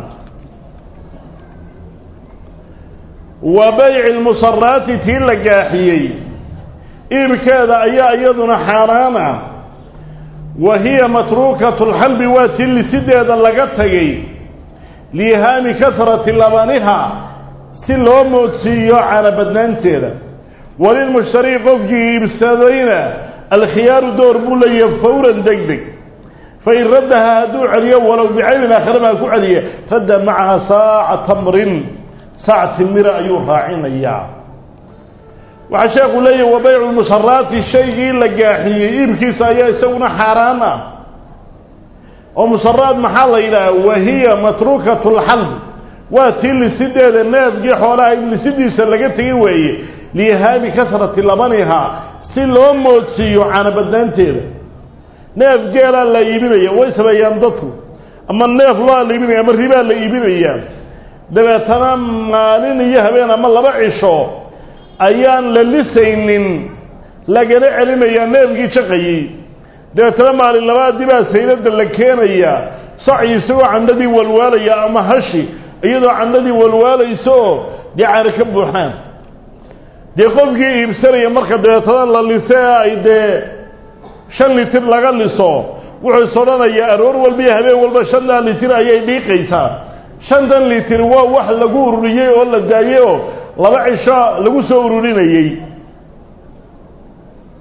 wa bayci lmusaraati tii la gaaxiyey iibkeeda ayaa iyaduna xaaraan ah wa hiya matruukatu lxalbi waa tii lisideeda laga tegay liihaami kasrati labaniha si loo moodsiiyo canabadnaanteeda walilmushtari qofkii iibsadayna alkhiyaaru door buu leeyahay fawran deg deg fain raddaha hadduu celiyo walow bicaybin aakhira baa ku celiya radda macaha saaca tamrin saac timira ayuu raacinayaa waxaa sheekhu leeyahy wa baycu lmusaraati shaygii la gaaxiyey iibkiisa ayaa isaguna xaaraan ah oo musaraad maxaa la yidhaha wahiya matruukatu lxalb waa tii lisideeda neefgii xoolaha in lisidiisa laga tegay weeye liihaami kasrati labaniha si loo moodsiiyo canabadnaanteeda neef geelaa la iibinaya way sameeyaan dadku ama neef loa la iibinaya ama ribaa la iibinayaa dabeetana maalin iyo habeen ama laba cisho ayaan la lisaynin lagana celinayaa neefkii jaqayey dabeetana maalin labaadii baa saylada la keenayaa saci isagoo candhadii walwaalaya ama hashi iyadoo candhadii walwaalaysa oo dee caari ka buuxaan dee qofkii iibsanaya marka dabeetana la lise ay dee shan litir laga liso wuxuu is odhanayaa aroor walba iyo habeen walba shantaa litir ayay dhiiqaysaa shantan litir waa wax lagu ururiyey oo la daayey oo laba cisho lagu soo ururinayey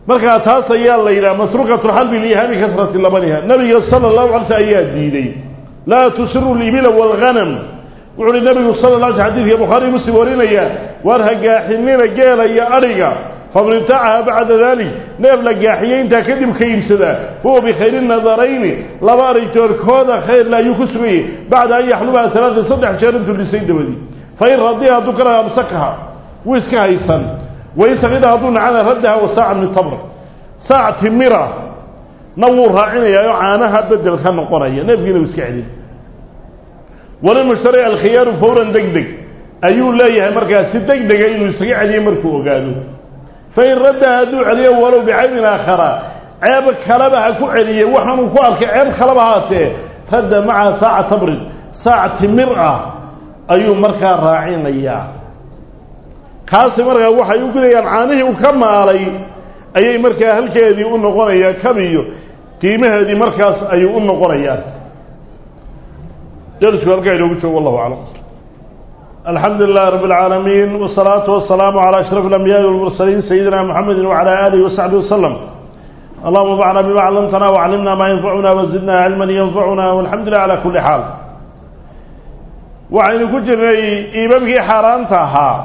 markaa taas ayaa la yidhaha masruqatu lxalbi liihaami kasrati labaniha nabiga sala allahu alay sl ayaa diiday laa tusiru libila walghanam wuxu uhi nabigu sala la alay sl xadidka bukhaari muslim warinaya waar ha gaaxinina geela iyo adhiga faman ibtacaha bacda dalik neef la gaaxiyey intaa kadib ka iibsadaa huwa bikhayri nadarayni laba arigtoorkooda khayrla ayuu ku sugayay bacda an yaxlubaha alaaa saddex jeer intuu dhisay dabadii fain radiha hadduu ka raha amsakaha wuu iska haysan wain sakida hadduu nacana raddaha wa saacan min tamr saac timira na wuu raacinayaa oo caanaha bedel ka noqonaya neefkiina uu iska celin walilmushtari alkhiyaaru fawran deg deg ayuu leeyahay markaas si deg dega inuu isaga celiyo markuu ogaado fain raddaha hadduu celiyo walow bicaybin aakhara ceeb kaleba ha ku celiye waxaanuu ku arkay ceeb kaleba haatee radda macaha saaca tamrin saac timir ah ayuu markaa raacinayaa kaasi markaa waxay u gudayaan caanihii uu ka maalay ayay markaa halkeedii u noqonayaa kabiyo qiimaheedii markaas ayuu u noqonayaa darisku halkaa inoogu joogo wallahu aclam alxamdu lilahi rabi اlcaalamiin wsalaatu wasalaamu calى ashraf اlambiyaai walmursaliin sayidina mxamedi wcalى alihi wasaxbi waslem allahuma bacna bima callamtana waclimna maa yanfacuna wazidna cilman yanfacuna walxamdu lilah cala kuli xaal waxaynu ku jirnay iibabkii xaaraanta ahaa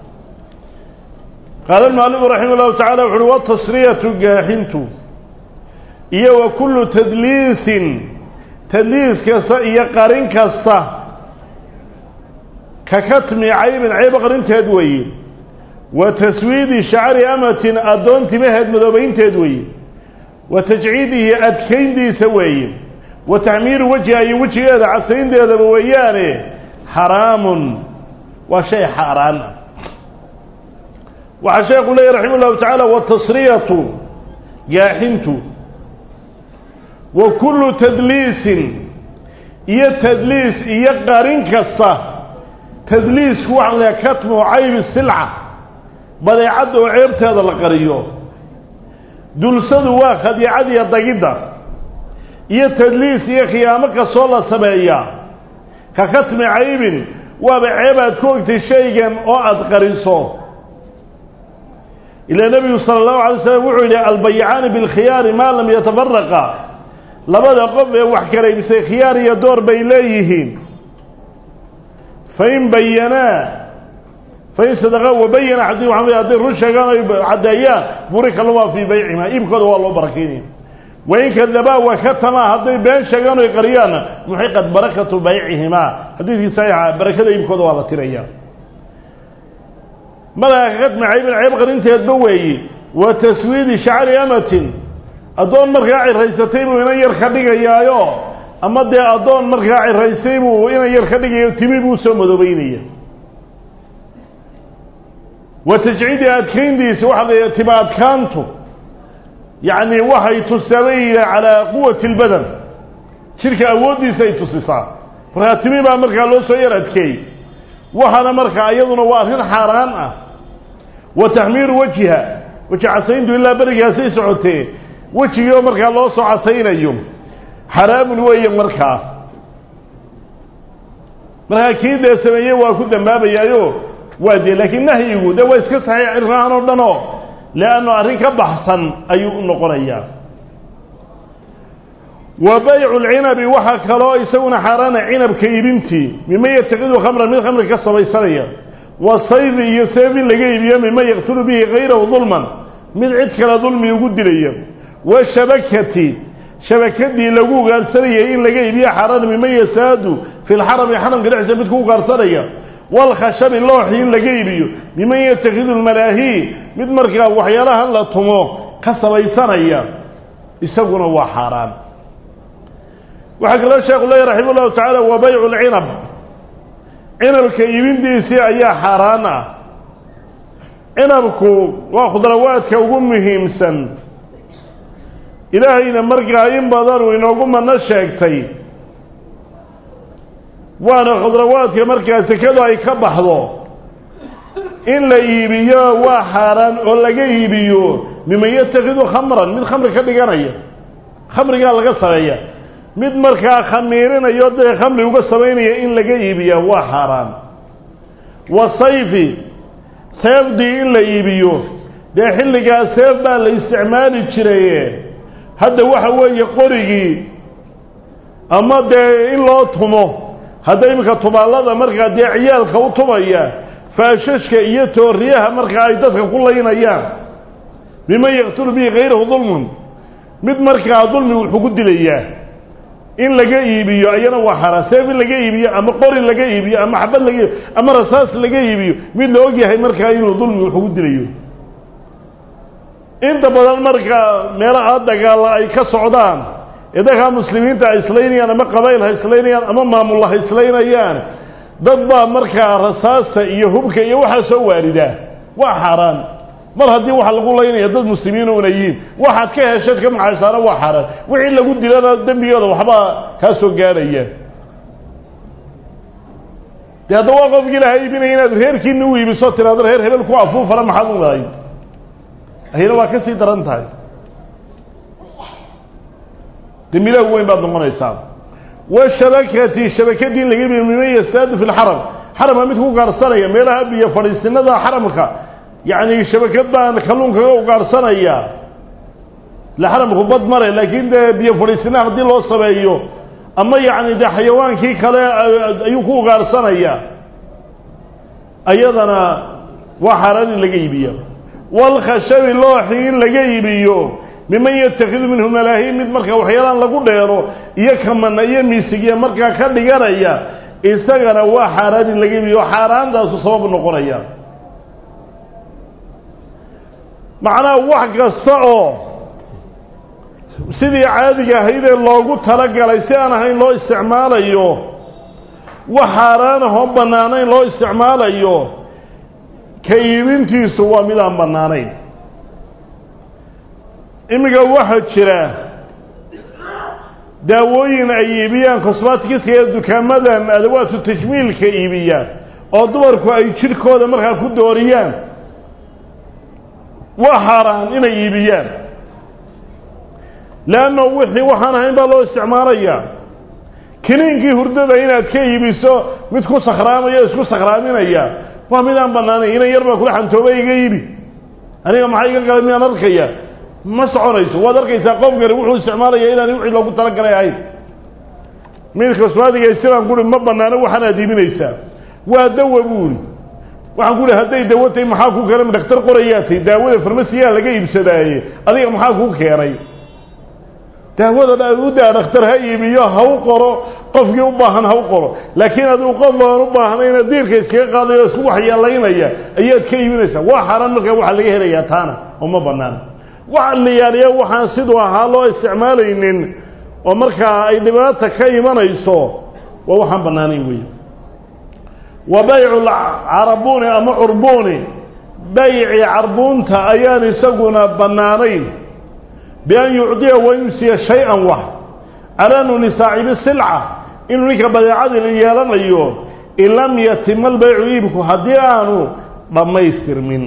qaala almualifu raximah llahu tacala wuxu uhi watasriyatu gaaxintu iyo wa kullu tadliisin tadliis kasta iyo qarin kasta ka katmi caybin cayb qarinteed weeye wa taswiidi shacri amatin addoon timaheed madoobaynteed weeye wa tajciidihi adkayntiisa weeye wa taxmiiru wajhiha iyo wejigeeda casaynteedaba weeyaane xaraamun waa shay xaaraan ah waxaa sheekhu leeyahy raximah llahu tacaala watasriyatu gaaxintu wa kullu tadliisin iyo tadliis iyo qarin kasta tadliisku waxaa la katmu caybi silca badeecadda oo ceebteeda la qariyo dulsadu waa khadiicad iyo dagidda iyo tadliis iyo khiyaamo kastoo la sameeyaa ka katmi caybin waaba ceeb aad ku ogtay shaygan oo aada qariso ilaa nebigu sala allahu alay slam wuxuu yidhi albayicaani bilkhiyaari maa lam yatafaraqa labada qof ee wax kala iibsay khiyaar iyo door bay leeyihiin fain bayanaa fain sadaqa wabayana xadi waxaa hadday run sheegaan ay caddeeyaan burika luma fii baycimaa iibkooda waa loo barakeynaya wain kadabaa wakatamaa hadday been sheegaan oy qariyaanna muxiqat barakatu baycihimaa xadiidkii saxiixa barakada iibkooda waa la tiraya madaa ka katmi caybin cayb qarinteedba weeye wa taswiidi shacri amatin addoon markaa ciraysatay buu inan yar ka dhigayaayo ama dee addoon markaa ciraysay buu inan yar ka dhigayo timi buu soo madoobeynaya wa tajciidi adkayntiisa waxaa la tima adkaantu yacni waxay tusaabayya calaa quwati اlbadan jidhka awooddiisa ay tusisaa markaa timi baa markaa loo soo yar adkeeyey waxaana markaa iyaduna waa arrin xaaraan ah wa taxmiiru wajhiha weji casayntu ilaa berigaasay socotee wejigiioo markaa loo soo casaynayo xaraamun weeye markaa markaa kii dee sameeyey waa ku dambaabayaayo waa dee laakiin nahyigu dee waa iska saxiix cirrahan oo dhan oo leanno arrin ka baxsan ayuu u noqonayaa wa baycu lcinabi waxaa kaloo isaguna xaaraana cinabka ibintii mima yatakidu khamran mid khamri ka samaysanaya wa sayfi iyo seef in laga iibiyo mima yaqtulu bihi kayrahu dulman mid cid kale dulmi ugu dilaya wa shabakati shabakadii lagu ugaarsanayay in laga iibiyo xaaraan mima yasaadu fi lxarami xaramka dhexdiisa mid ku ugaarsanaya walkhashabi looxi in laga iibiyo miman yatakidu lmalaahi mid markaa waxyaalahan la tumo ka samaysanaya isaguna waa xaaraan waxaa kaloo sheekhu leeyahy raxima llahu tacaala wa baycu lcinab cinabka iibintiisii ayaa xaaraan ah cinabku waa khudrawaadka ugu muhiimsan ilaahayna markaa in badan uu inoogu mano sheegtay waana khudrawaadka markaa sekadu ay ka baxdo in la iibiyo waa xaaraan oo laga iibiyo miman yatakidu khamran mid khamri ka dhiganaya khamrigaa laga sameeya mid markaa khamiirinayo dee khamri uga samaynaya in laga iibiya waa xaaraan wa sayfi seefdii in la iibiyo dee xilligaa seef baa la isticmaali jiraye hadda waxa weeye qorigii ama dee in loo tumo hadda iminka tubaallada markaa dee ciyaalka u tumaya faashashka iyo tooriyaha markaa ay dadka ku laynayaan biman yaqtulu bihi kayrahu dulmun mid markaa dulmi wuxuu ku dilayaa in laga iibiyo ayana waa xaaraan seef in laga iibiyo ama qori laga iibiyo ama xabad laga iibiyo ama rasaas laga iibiyo mid la og yahay markaa inuu dulmi wuxuu ku dilayo inta badan markaa meelaha dagaalla ay ka socdaan ee dadkaa muslimiinta ay islaynayaan ama qabayl ha islaynayaan ama maamulla ha islaynayaan dad baa markaa rasaasta iyo hubka iyo waxaa soo waaridaa waa xaaraan mar haddii waxa lagu laynaya dad muslimiin una yihiin waxaad ka hesheed ka maxaysaana waa xaaraan wixii lagu dilana dembigooda waxbaa kaa soo gaaraya dee hadda waa qofki ilaha iibinaya inaad reerkiina u iibiso tiraado reer hebel ku afuufana maxaad u lahay ayana waa ka sii daran tahay dembilahu weyn baad noqonaysaa washabakati shabakadii in laga iibiyo miman yastaadu fi lxaram xaramka mid ku gaarsanaya meelaha biyo fadhiisinada xaramka yacni shabakad baan kalluunkaga ugaarsanaya la xaramku bad mare laakiin dee biyo fadhiisina haddii loo sameeyo ama yacni dee xayawaankii kale ayuu ku ugaarsanaya ayadana waa xaaraan in laga iibiyo walkhashabi looxi in laga iibiyo miman yatakhidu minhu malaahiin mid markaa waxyaalaan lagu dheero iyo kamana iyo miisigiya markaa ka dhiganaya isagana waa xaaraan in laga iibiyo xaaraantaasu sabab noqonaya macnaha wax kasta oo sidii caadiga ahaydee loogu talagalay si aan ahayn loo isticmaalayo wax xaaraanahoo bannaanayn loo isticmaalayo ka iibintiisu waa mid aan bannaanayn iminka waxaa jira daawooyin ay iibiyaan cosmatikiska ee dukaamadan adawaatu tajmiilka iibiyaan oo dumarku ay jidhkooda markaa ku dooriyaan waa xaaraan inay iibiyaan leanno wixii waxaan ahayn baa loo isticmaalayaa kiniinkii hurdada inaad ka iibiso mid ku sakhraamaya isku sakhraaminaya waa mid aan bannaanayn inan yar baa kula xantooba iga iibi aniga maxaa iga galay miyaan arkaya ma soconayso waad arkaysaa qofkani wuxuu isticmaalaya inaan wixii loogu talagalay ahayn mid cosmatiga isiraan kuri ma bannaano waxaanaad iibinaysaa waa dawa buuri waxaan ku uhi hadday dawo tahay maxaa kuu keenay ma dhakhtar qorayaa tay daawada farmasiyaa laga iibsadaaye adiga maxaa kuu keenay daawada u daa dhakhtar ha iibiyo ha u qoro qofkii u baahan ha u qoro laakiin adigu qof aan u baahnayna diirka iskaga qaadayo isku waxyeelaynaya ayaad ka iibinaysaa waa xaaraan markaa waxaa laga helayaa taana oo ma banaana waxa la yaaliya waxaan siduu ahaa loo isticmaalaynin oo markaa ay dhibaata ka imanayso waa waxaan bannaanayn wey wa baycu carabuni ama curbuni bayci carbuunta ayaan isaguna bannaanayn bian yucdiya wayumsiya shay-an wax calanuni saaxibi silca inuu ninka badeecadii yeelanayo in lam yatima albaycu iibku haddii aanu dhammaystirmin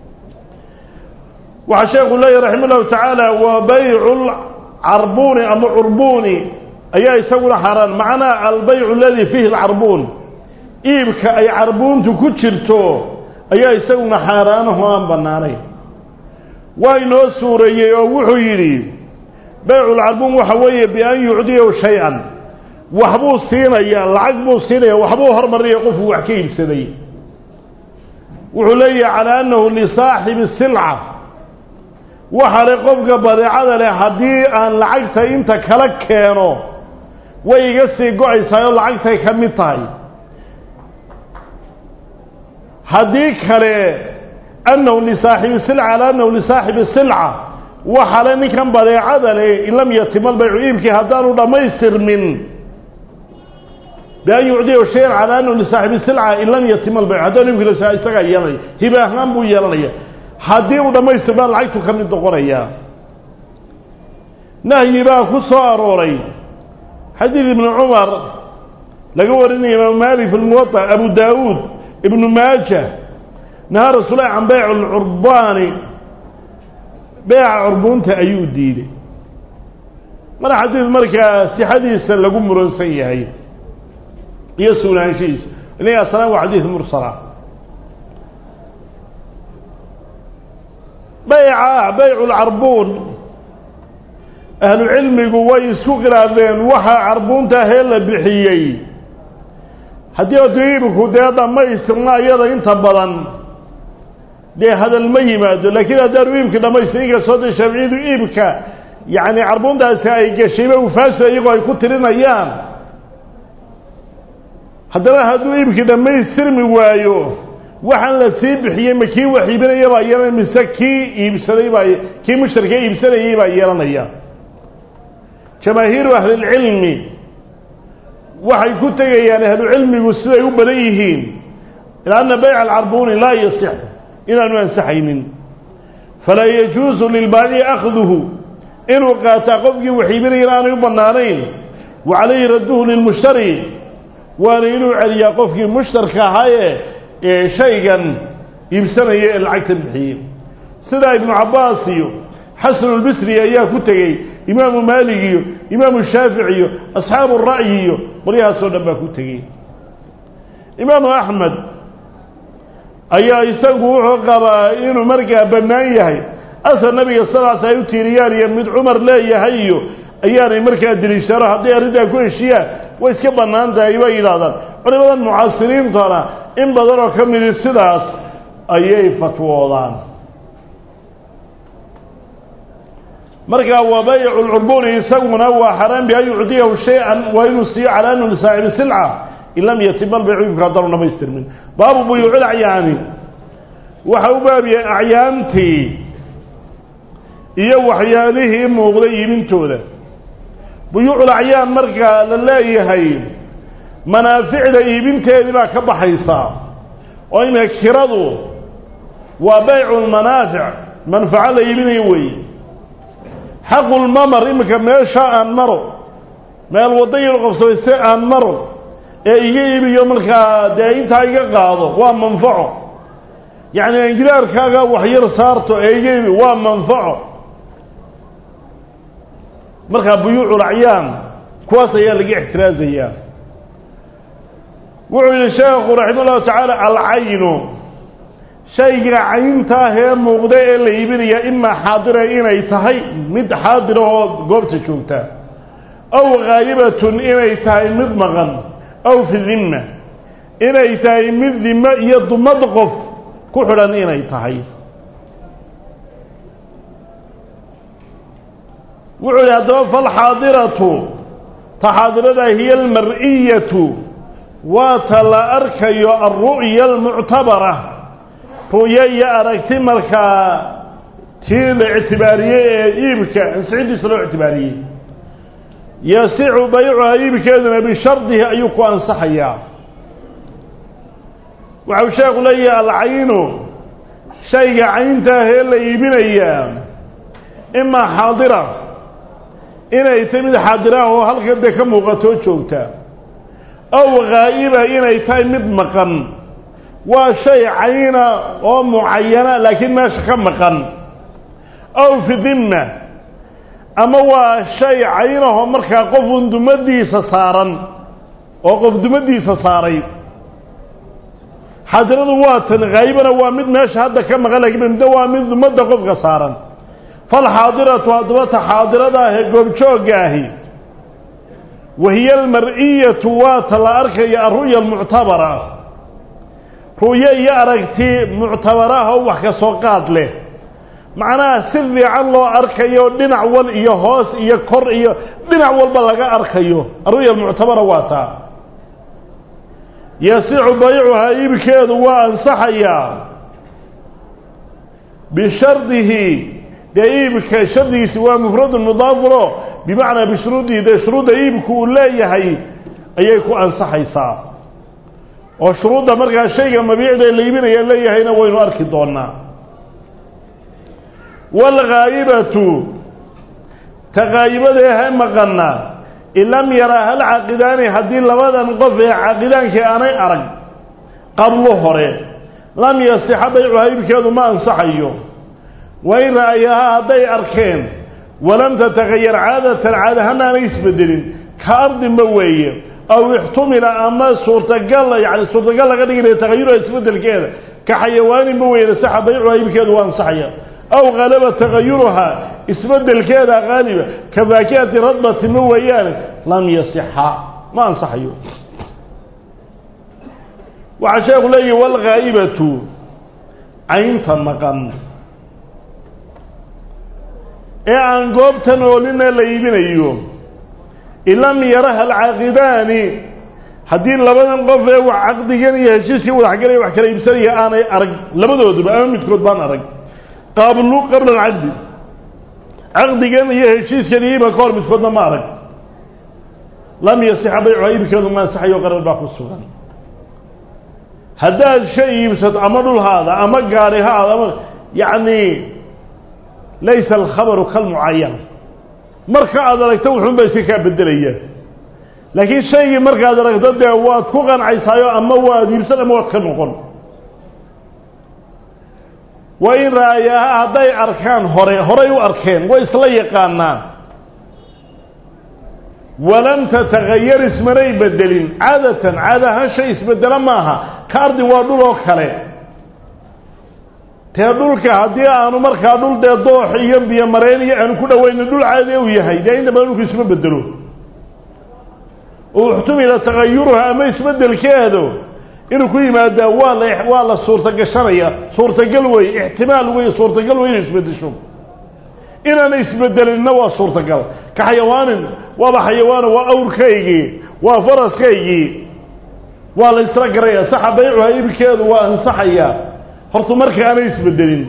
waxaa sheekhu leeyahy raxima ullahu tacaala wa baycu lcarbuni ama curbuni ayaa isaguna xaaraan macnaa albaycu aladi fiihi alcarbuun iibka ay carbuuntu ku jirto ayaa isaguna xaaraanaho aan bannaanayn waa inoo suureeyey oo wuxuu yidhi bayculcarbuun waxa weeye bian yucdiyahu shay-an waxbuu siinayaa lacag buu siinaya waxbuu hormarinaya qofku wax ka iibsaday wuxuu leeyahay calaa annahu lisaaxibi silca waxa le qofka badeecada leh haddii aan lacagta inta kala keeno way iga sii go-aysaay oo lacagtay ka mid tahay haddii kale annahu lisaaxibi silca ala annahu lisaaxibi silca waxa le ninkan badeecada leh in lam yatima albaycu iibkii haddaanu dhammaystirmin bian yucdiyahu shayan calaa annahu lisaaxibi silca in lam yatima albaycu haddaanu iibkii isagaa yeelanaya hiba ahaan buu yeelanaya haddii uu dhammaystirmaa lacagtu ka mid noqonayaa nahyi baa ku soo arooray xadiid ibnu cumar laga warinaya imaamu maalik fi lmuwaطa abu daawuud ibnu maaja nahaa rasuulahi can beyc lcurbaani beeca curbuunta ayuu diiday mana xadiid markaa sixadiisa lagu muransan yahay iyo sugnaanshihiisa ina aslan waa xadiid mursala bayca bayculcarbuun ahlu cilmigu way isku khilaafeen waxa carbuunta ahee la bixiyey haddii otu iibku dee dhammaystirna iyada inta badan dee hadal ma yimaado laakiin haddaanu iibka dhamaystir inkastoo dee shaaficiyadu iibka yacni carbuuntaasi ay gashayba ufaasa iyagoo ay ku tirinayaan haddana hadduu iibkii dhammaystirmi waayo waxaan la sii bixiyey ma kii wax iibinaya baa yeelanaya mise kii iibsaday baa kii mushtarka iibsanayay baa yeelanaya jamaahiiru ahlilcilmi waxay ku tegayaan ahlucilmigu siday u badan yihiin ilaa anna bayca alcarbuuni laa yasix inaanu ansaxaynin falaa yajuusu lilbaaci akhduhu inuu qaataa qofkii wax iibinayana aanay u bannaanayn wa calayhi radduhu lilmushtari waana inuu celiyaa qofkii mushtarka ahaaye ee shaygan iibsanaya ee lacagta bixiyey sidaa ibnu cabbaas iyo xasanulbisri ayaa ku tegey imaamu maalig iyo imaamu shaafici iyo asxaabu ra'yi iyo qolyahaasoo dhan baa ku tegey imaamu axmed ayaa isagu wuxuu qabaa inuu markaa bannaan yahay asar nabiga salaas ay u tiiriyaan iyo mid cumar leeyahay iyo ayaanay markaa deliishano hadday arrintaa ku heshiyaan way iska bannaan tahay bay yidhahdaan culimadan mucaasiriintana in badan oo ka midi sidaas ayay fatwoodaan markaa waa baycu lcurbuuni isaguna waa xaraan bi an yucdiyahu shay-an waa inuu siiyo calaa anu lisaaxibi silca in lam yatima albaycu iibka haddaanu dhamaystirmin baabu buyuucil acyaani waxa u baabiyay acyaantii iyo waxyaalihii muuqday iibintooda buyuucul acyaan markaa la leeyahay manaaficda iibinteedii baa ka baxaysaa oo imika kiradu waa baycu lmanaafic manfaco la iibinayo weeye xaqulmamar iminka meesha aan maro meel wadda yar qabsamayse aan maro ee iga iibiyo markaa dee intaa iga qaado waa manfaco yacni angilaarkaaga waxyar saarto ee iga iibi waa manfaco markaa buyuucul acyaan kuwaas ayaa laga ixtiraazayaa wuxuu yihi sheekhu raxima ullahu tacaala alcaynu shayga cayntaah ee muuqda ee la iibinaya imaa xaadira inay tahay mid xaadira oo goobta joogta aw haayibatun inay tahay mid maqan aw fi dimma inay tahay mid dimo iyo dumad qof ku xidhan inay tahay wuxuu yihi haddaba falxaadiratu ta xaadirada hiya almar'iyatu waa ta la arkayo alru'ya almuctabara ru'yo iyo aragti markaa tii la ictibaariyey ee iibka ansixidiisa loo ictibaariyey yasicu baycuha iibkeeduna bishardihi ayuu ku ansaxayaa waxau sheekhu leeyahay alcaynu shayga cayntaahee la iibinayaa imaa xaadira inay tahay mid xaadiraah oo halkan dee ka muuqatoo joogta aw haa'iba inay tahay mid maqan waa shay cayna oo mucayana laakiin meesha ka maqan aw fi dimma ama waa shay caynahoo markaa qofun dumadiisa saaran oo qof dumadiisa saaray xaadiradu waa tan haayibana waa mid meesha hadda ka maqan lakiin midda waa mid dumadda qofka saaran falxaadiratu haddaba ta xaadirada ahee goobjoogga ahi wahiya almar'iyatu waa ta la arkaya alru'ya almuctabara ru'yo iyo aragti muctabaraah oo wax ka soo qaad leh macnaha si fiican loo arkayo dhinac wal iyo hoos iyo kor iyo dhinac walba laga arkayo alru'ya almuctabara waa taa yasicu baycuhaa iibkeedu waa ansaxayaa bishardihi dee iibka shardigiisi waa mufradun mudaafulo bimacnaa bishuruudihi dee shuruudda iibku uu leeyahay ayay ku ansaxaysaa oo shuruudda markaa shayga mabiicda la iibinaya leeyahayna waynu arki doonaa waalghaayibatu ta ghaayibadee ha maqana in lam yaraa hal caaqidaani haddii labadan qof ee caaqidaankii aanay arag qablo hore lam yasixa baycuha iibkeedu ma ansaxayo wain ra'ayahaa hadday arkeen walam tatagayar caadatan caadahaan aanay isbedelin ka ardinba weeye aw ixtumila ama suurtagal yani suurtagal laga dhiginayo tagayura isbedelkeeda ka xayawaaninba weeye saxa baycuha iibkeedu waa ansaxaya aw halaba tagayuruhaa isbedelkeeda qaaliba ka faakihati radbati ma weeyaane lam yasixa ma ansaxayo waxaa sheekhu leeyahi walghaa'ibatu caynta maqan ee aan goobtan oolina la iibinayo in lam yaraha alcaaqidaani haddii labadan qof ee wax caqdigan iyo heshiiskii wadaxgalaya wax kala iibsanaya aanay arag labadooduba ama midkood baan arag qablu qabla alcaqdi caqdigan iyo heshiiskan iyo iibka ka hor midkoodna ma arag lam yasixa baycuha iibkeedu ma ansaxayo qarar baa ku sugan haddaad shay iibsato ama dhulhaada ama gaari haada ama yacni laysa alkhabaru kalmucayan marka aad aragto wuxuun ba iska kaa bedelaya laakiin shaygii markaad aragto dee waad ku qancaysaayoo ama waad iibsan ama waad ka noqon waa in raayaha hadday arkaan hore horay u arkeen way isla yaqaanaan walam tatagayar ismanay bedelin caadatan caada ahaan shay isbedelo maaha ka ardi waa dhul oo kale tee dhulka haddii aanu markaa dhul dee doox iyo biyo mareen iyo aanu ku dhawayno dhul caadi u yahay dee inta badan dhulku isma bedelo oo uxtumila tagayuruha ama isbedelkeedu inuu ku yimaadaa waa la waa la suurtagashanaya suurtagal wey ixtimaal wey suurtagal wey inay isbedesho inaana isbedelinna waa suurtagal ka xayawaanin waaba xayawaano waa awrkaygii waa faraskaygii waa la isla garaya saxa baycuha ibkeedu waa ansaxaya horta marka aanay isbedelin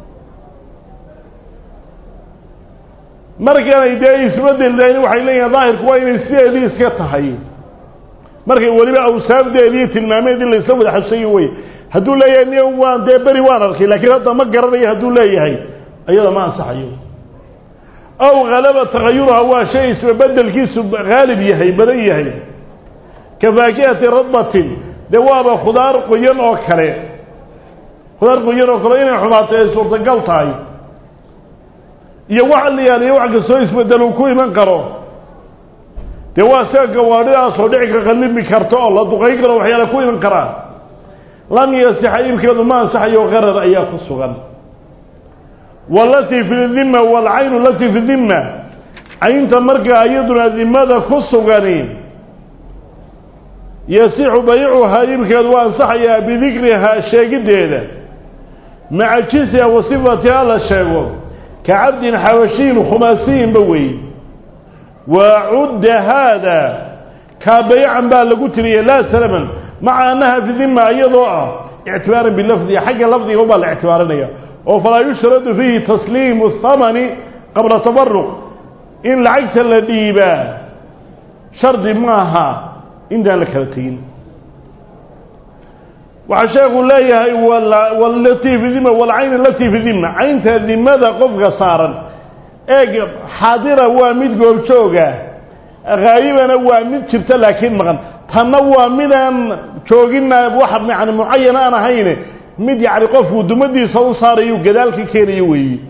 markaanay dee isbedel dayn waxay leeyihin daahirku waa inay sideedii iska tahay markay weliba awsaafdeedii tilmaameedii la isla wada xabsayo wey hadduu leeyahay ni waan dee beri waan arkay laakiin hadda ma garanayo hadduu leeyahay iyada ma ansaxayo aw halaba tagayuruha waa shay isbebedelkiisu haalib yahay badan yahay ka faakihati radbatin dee waaba khudaar qoyan oo kale khudaar qoyan oo kale inay xumaato ay suurtagal tahay iyo wax liyaal iyo wax kastoo isbedel uu ku iman karo dee waa sida gawaadhidaasoo dhici ka qallimi karta oo la duqayn karo waxyaala ku iman karaan lam yasixa iibkeedu ma ansaxayo qarar ayaa ku sugan walatii fi dimma waalcaynu alatii fi dimma caynta markaa iyaduna dimada ku sugani yasixu baycuhaa iibkeedu waa ansaxayaa bidikrihaa sheegiddeeda maca jinsiha wa sifatiha la sheego ka cabdin xabashiyin khumaasiyinba wey waa cudda haada kaa baycan baa lagu tiriyay laa salaman maca annaha fi dimma iyadoo ah ictibaaran bilafdiga xagga lafdiga ubaa la ictibaarinaya oo falaa yushradu fiihi tasliimu thamani qabla tabaruq in lacagta la dhiibaa shardi maaha intaan la kala tegin waxaa sheekhu leeyahay walatii fi dima walcayn alatii fi dima caynta dimada qofka saaran eeg xaadira waa mid goobjooga haayibana waa mid jirta laakiin maqan tanna waa midaan joogina wax yani mucayan aan ahayn mid yani qofku dumadiisa u saarayu gadaalka keenayo weeye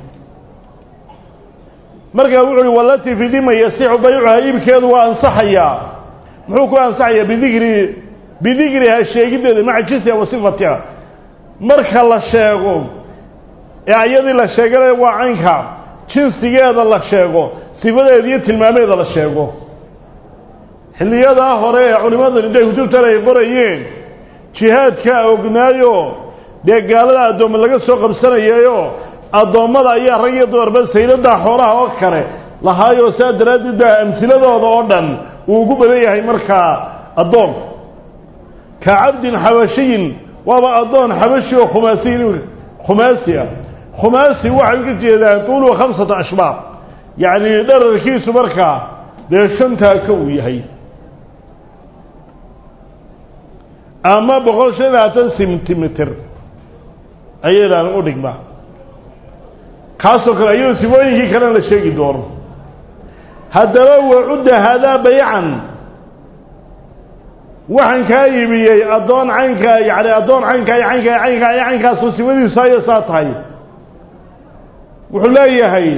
markaa wuxu uhi walatii fi dima yasixu baycuha iibkeedu waa ansaxayaa muxuu ku ansaxayaa bidikri bidikriha sheegiddeeda maca jinsiha wa sifatiha marka la sheego ee ayadii la sheegana waa caynka jinsigeeda la sheego sifadeeda iyo tilmaameeda la sheego xilliyadaa hore ee culimmadani intay kutubtan ay qorayeen jihaadkaa ognaayo dee gaalada addoomma laga soo qabsanayayo addoommada ayaa rag iyo dumarba sayladaa xoolaha oo kale lahaayoo saa daraaddeed baa amhiladooda oo dhan uu ugu badan yahay markaa addoon ka cabdin xabashiyin waaba addoon xabashi oo khumaasiyin khumaasi ah khumaasi waxay ka jeedaan tuuluhu khamsata ashbaar yacni dherarkiisu markaa dee shantaa ka uu yahay ama boqol shan iyo labaatan sentimitir ayaydan u dhigma kaasoo kale ayadoo sifooyinkii kalena la sheegi doono haddaba wacudda haadaa baycan waxaan kaa iibiyey addoon caynka yani addoon caynkaa iyo caynkaa iyo caynkaa iyo caynkaasoo sifadiisu haya saa tahay wuxuu leeyahay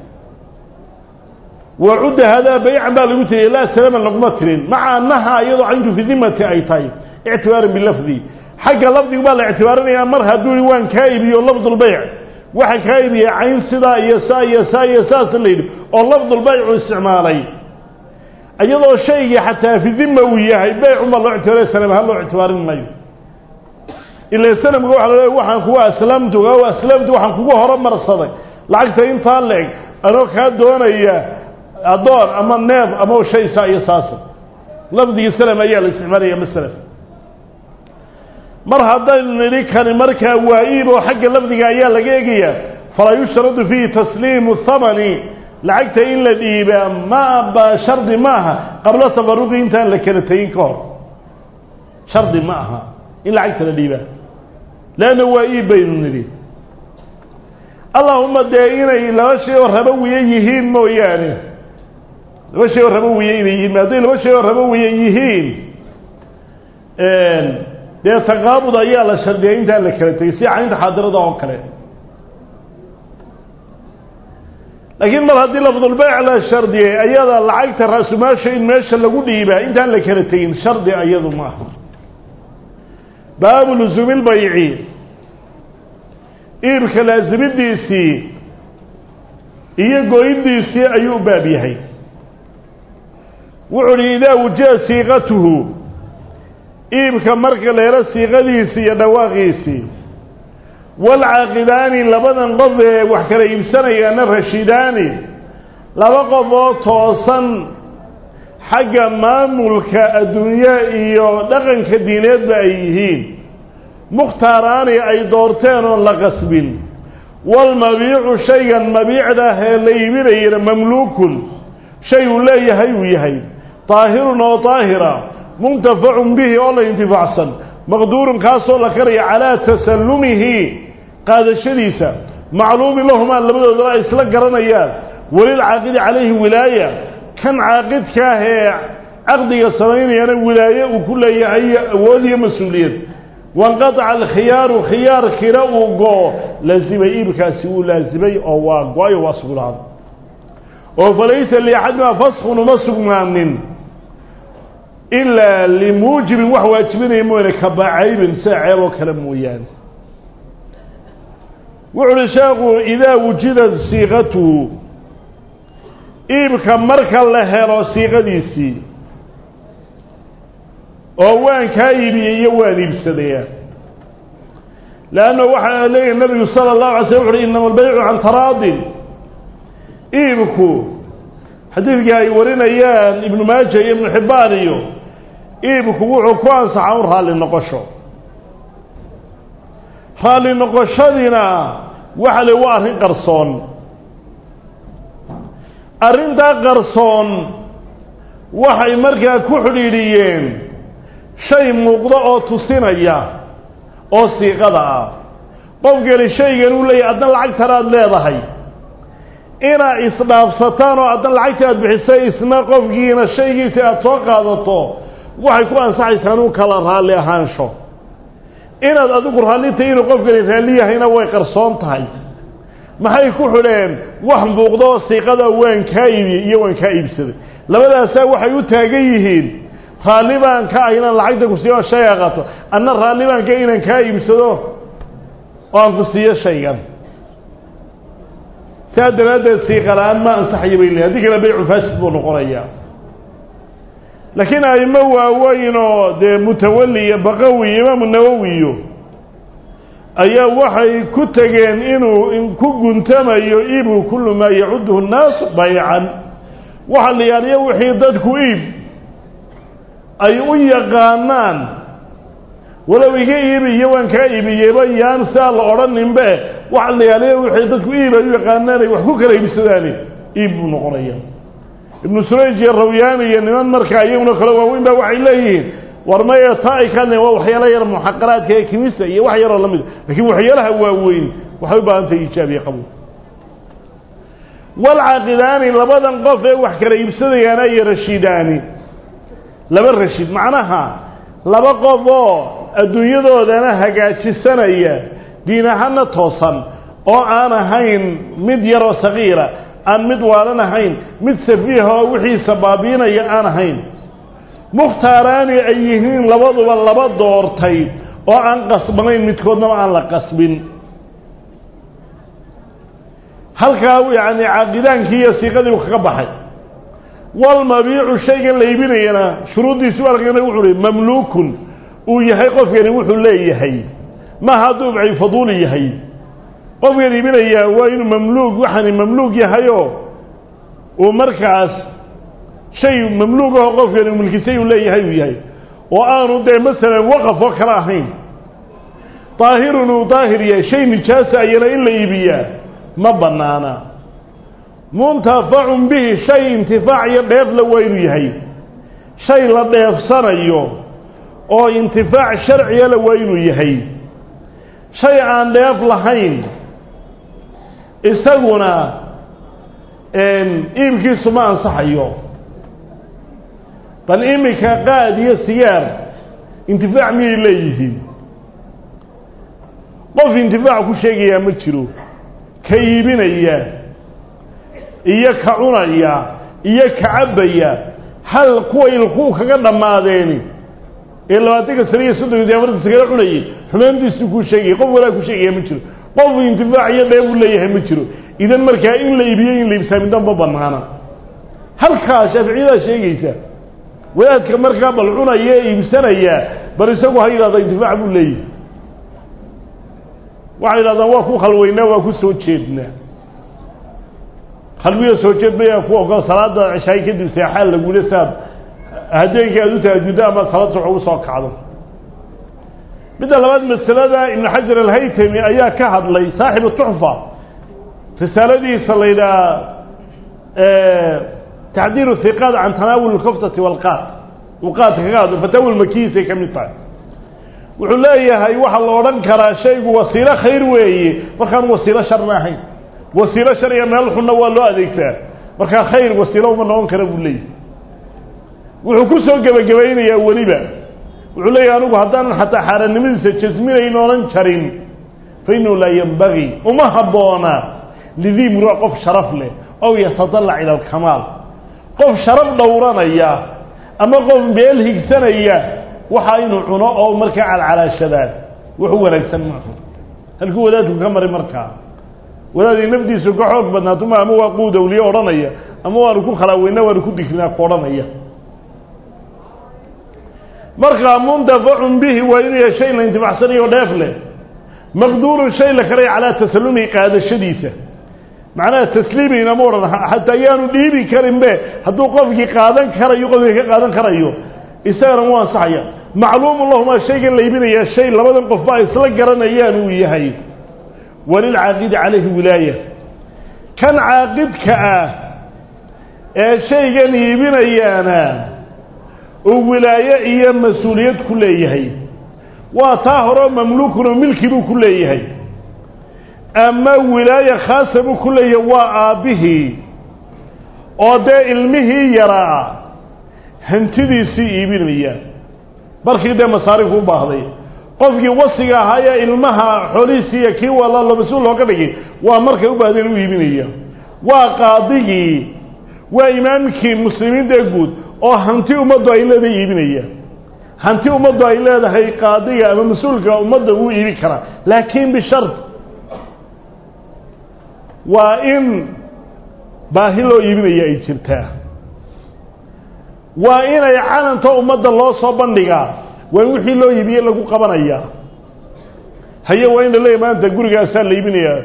wacudda haadaa baycan baa lagu tiriyay laa salaman laguma tirin maca annaha iyadoo cayntu fi dimati ay tahay ictibaaran bilafdi xagga lafdigu baa la ictibaarinayaa mar hadduu i waan kaa iibiyo lafdulbayc waxa kaa iibiyey cayn sidaa iyo saa iyo saa iyo saasa la yidhi oo lafdulbaycu isticmaalay iyadoo shaygii xataa fi dima uu yahay beycuma loo ictibaariy sanam ahaan loo ictibaarin maayo ila sanamka waxa la leeya waxaan kugu aslamtu o aslamtu waxaan kugu horumarsaday lacagta intaa la-eg anoo kaa doonaya addoon ama neef ama shay saa iyo saasa lafdigii salam ayaa la isticmaalaya masalan mar haddaynu nidhi kani markaa waa iib oo xagga lafdiga ayaa laga egayaa falaa yushtaradu fiihi tasliimu thamani lacagta in la dhiibaa ma shardi ma aha qabla tafaruqi intaan la kala tegin ka hor shardi ma aha in lacagta la dhiibaa leanna waa iib baynu nidhi allahuma dee inay laba shay oo rabowiye yihiin mooyaane laba shay oo rabowiye inay yihiin hadday laba shay oo rabowiye yihiin dee taqaabud ayaa la shardiyay intaan la kala tegay si caynta xaadirada oo kale laakiin mar haddii lafdulbeyc la shardiyay ayada lacagta raasumaasha in meesha lagu dhiibaa intaan la kala tegin shardi ayadu ma aha baabu lusuumi lbayci iibka laasimidiisii iyo goyndiisii ayuu u baab yahay wuxu uhi idaa wujida siiqatuhu iibka marka la helo siiqadiisii iyo dhawaaqiisii walcaaqidaani labadan qof ee wax kala iibsanayaana rashidaani laba qof oo toosan xagga maamulka adduunye iyo dhaqanka diineedba ay yihiin mukhtaaraani ay doorteen oon la qasbin walmabiicu shaygan mabiicda ah ee la iibinayana mamluukun shay uu leeyahay uu yahay daahirun oo daahira muntafacun bihi oo la intifaacsan maqduurun kaasoo la karaya calaa tasallumihi qaadashadiisa macluumin lahumaa labadoodaba ay isla garanayaan welilcaaqidi calayhi wilaaya kan caaqidka ah ee caqdiga samaynayana wilaaye uu ku leeyahay awood iyo mas-uuliyad wanqataca alkhiyaaru khiyaarkiina uu go-o laazimay iibkaasi wuu laazimay oo waa go-ayo waa sugnaaday oo falaysa liaxadima faskun uma sugnaanin ilaa limuujibin wax waajibinaya mooyane kabacaybin sida ceeb oo kale mooyaane wuxu uhi sheekhu idaa wujidat siiqatuhu iibka marka la helo siiqadiisii oo waan kaa iibiyey iyo waan iibsadaya leanna waxaa leeyahy nabigu sala allahu alay slam wuxu uhi inama albaycu can taraadin iibku xadiidkii ay warinayaan ibnu maaja iyo ibnu xibbaan iyo iibku wuxuu ku ansaxaa un raalli noqosho raalli noqoshadiina waxa le waa arrin qarsoon arrintaa qarsoon waxay markaa ku xidhiidhiyeen shay muuqda oo tusinaya oo siiqada ah qofkani shaygan uu leeyahy adna lacagtanaad leedahay inaad isdhaafsataan oo adna lacagta aad bixisay isna qofkiina shaygiisi aada soo qaadato waxay ku ansaxaysaa inuu kala raalli ahaansho inaad adigu raallitahay inuu qofkani raalli yahayna way qarsoon tahay maxay ku xidheen wax muuqdo oo siiqada waan kaa iibiyey iyo waan kaa iibsaday labadaasaa waxay u taagan yihiin raalli baan ka ah inaan lacagta ku siiyo shayga qato anna raalli baan ka inaan kaa iibsado oo aan ku siiyo shaygan saa daraaddeed siiqala-aan ma ansaxaya bay leehay haddii kale baycu faasid buu noqonayaa laakiin aimo waaweyn oo dee mutawalli iyo baqawi imaamu nawowiyo ayaa waxay ku tegeen inuu ku guntamayo iibu kullu maa yacuduhu nnaasu baycan waxa la yaaliyo wixii dadku iib ay u yaqaanaan walow iga iibiyo waan kaa iibiyeyba yaan saa la odhaninbe waxa la yaaliyo wixii dadku iib ay u yaqaanaan ay wax ku kala iibsadaani iib buu noqonaya ibnu surayj iyo rawyaani iyo niman markaa iyaguna kale waaweyn baa waxay leeyihiin war maya taa ay ka hadlayen waa waxyaala yar muxaqaraadka ee kimista iyo wax yaroo la mid lakiin waxyaalaha waaweyn waxay u baahan tahay iijaabiye qabuul walcaaqidaani labadan qof ee wax kala iibsadayaana iyo rashidaani laba rashid macnaha laba qof oo adduunyadoodana hagaajisanaya diin ahaana toosan oo aan ahayn mid yaroo sagiira aan mid waalan ahayn mid safiiha oo wixiisa baabiinaya aan ahayn mukhtaaraani ay yihiin labaduba laba doortay oo aan qasbanayn midkoodnaba aan la qasbin halkaa yani caaqidaankii iyo siiqadii u kaga baxay walmabiicu shaygan la iibinayana shuruuddiisi walkana wuxuu hi mamluukun uu yahay qofkani wuxuu leeyahay maaha hadduu ibci faduuli yahay qofkan iibinayaa waa inuu mamluug waxaani mamluug yahayoo uu markaas shay mamluug aho qofkani uu milkisay uu leeyahay uu yahay oo aanu dee masalan waqaf oo kale ahayn daahirun uu daahir yahay shay nijaasa ayana in la iibiyaa ma bannaana muntafacun bihi shay intifaac iyo dheefla waa inuu yahay shay la dheefsanayo oo intifaac sharciyala waa inuu yahay shay aan dheef lahayn isaguna iibkiisu ma ansaxayo bal iminka qaad iyo sigaar intifaac miyay leeyihiin qof intifaac ku sheegayaa ma jiro ka iibinaya iyo ka cunaya iyo ka cabbaya hal kuwa ilkuu kaga dhammaadeeni ee labaatanka sane iyo soddonka iyo afartan sakala cunayay xumaantiisu kuu sheegaya qof walaa ku sheegaya ma jiro qof intifaac iyo dheef uu leeyahay ma jiro idan markaa in la iibiyo in la iibsaaminta ma banaana halkaa shaaficiyadaa sheegaysa wadaadka markaa bal cunaya ee iibsanaya bal isagu ha yidhahda intifaac buu leeyahay waxay yidhahdaan waa ku khalweynaa waa ku soo jeednaa khalwiya soo jeed baya ku ogol salaada ceshaay kadib seexaan lagule saad habeenkii aad u tahajuddo ama salaad subax ugu soo kacdo midda labaad masalada ibnu xajar alhaytami ayaa ka hadlay saaxibu tuxfa risaaladiisa la yidhaha tacdiiru hiqaad can tanaawul lkoftati walqaad uu qaadka kaga hadlo fataawil makihiisay ka mid tahay wuxuu leeyahay waxaa la odhan karaa shaygu wasiilo khayr weeye markaan wasiilo sharna ahayn wasiilo sharciga meel xunna waa loo adeegtaa markaa khayr wasiilo uma noqon kara buu leeyahay wuxuu ku soo gebagabaynayaa weliba wuxuu leeyahay anigu haddaanan xataa xaarannimadiisa jasminayn oonan jarin fa innahu laa yembagii uma habboona lidii murua qof sharaf leh ow yatadalac ila alkamaal qof sharaf dhowranaya ama qof meel higsanaya waxaa inuu cuno oo markaa calcalaashadaan wuxu wanaagsan maaha halkuu wadaadku ka maray markaa wadaadii nafdiisu ka xoog badnaatuma ama waa quudawliye odhanaya ama waanu ku khalaaweynaa waanu ku dikrinaa ku odhanaya markaa muntafacun bihi waa inuu yahay shay la intifacsanayo dheef leh maqduurun shay la kalay calaa tasalumihi qaadashadiisa macnaha tasliimiina ma odhan xataa yaanu dhiibi karin be hadduu qofkii qaadan karayo qofkii ka qaadan karayo isagana wuu ansaxaya macluumun lahuma shaygan laybinayaa shay labadan qofba ay isla garanayaan uu yahay walilcaaqidi calayhi wilaaya kan caaqidka ah ee shaygan iibinayaana uu wilaaye iyo mas-uuliyad ku leeyahay waa taa horeo mamluukun oo milki buu ku leeyahay ama wilaaya khaasa buu ku leeyahay waa aabbihii oo dee ilmihii yaraa hantidiisii iibinaya markii dee masaarifku u baahday qofkii wasiga ahaa ee ilmaha xoolihiisii iyo kii wala mas-uul looga dhigay waa markay u baahdeen u iibinaya waa qaadigii waa imaamkii muslimiinta guud oo hanti ummaddu ay leedahay iibinaya hanti ummaddu ay leedahay qaadiga ama mas-uulka ummadda wuu iibin karaa laakiin bishart waa in baahi loo iibinaya ay jirtaa waa inay calanta ummadda loo soo bandhigaa waa in wixii loo iibiyey lagu qabanayaa haye waa in la leeyahy maanta gurigaasaa la iibinayaa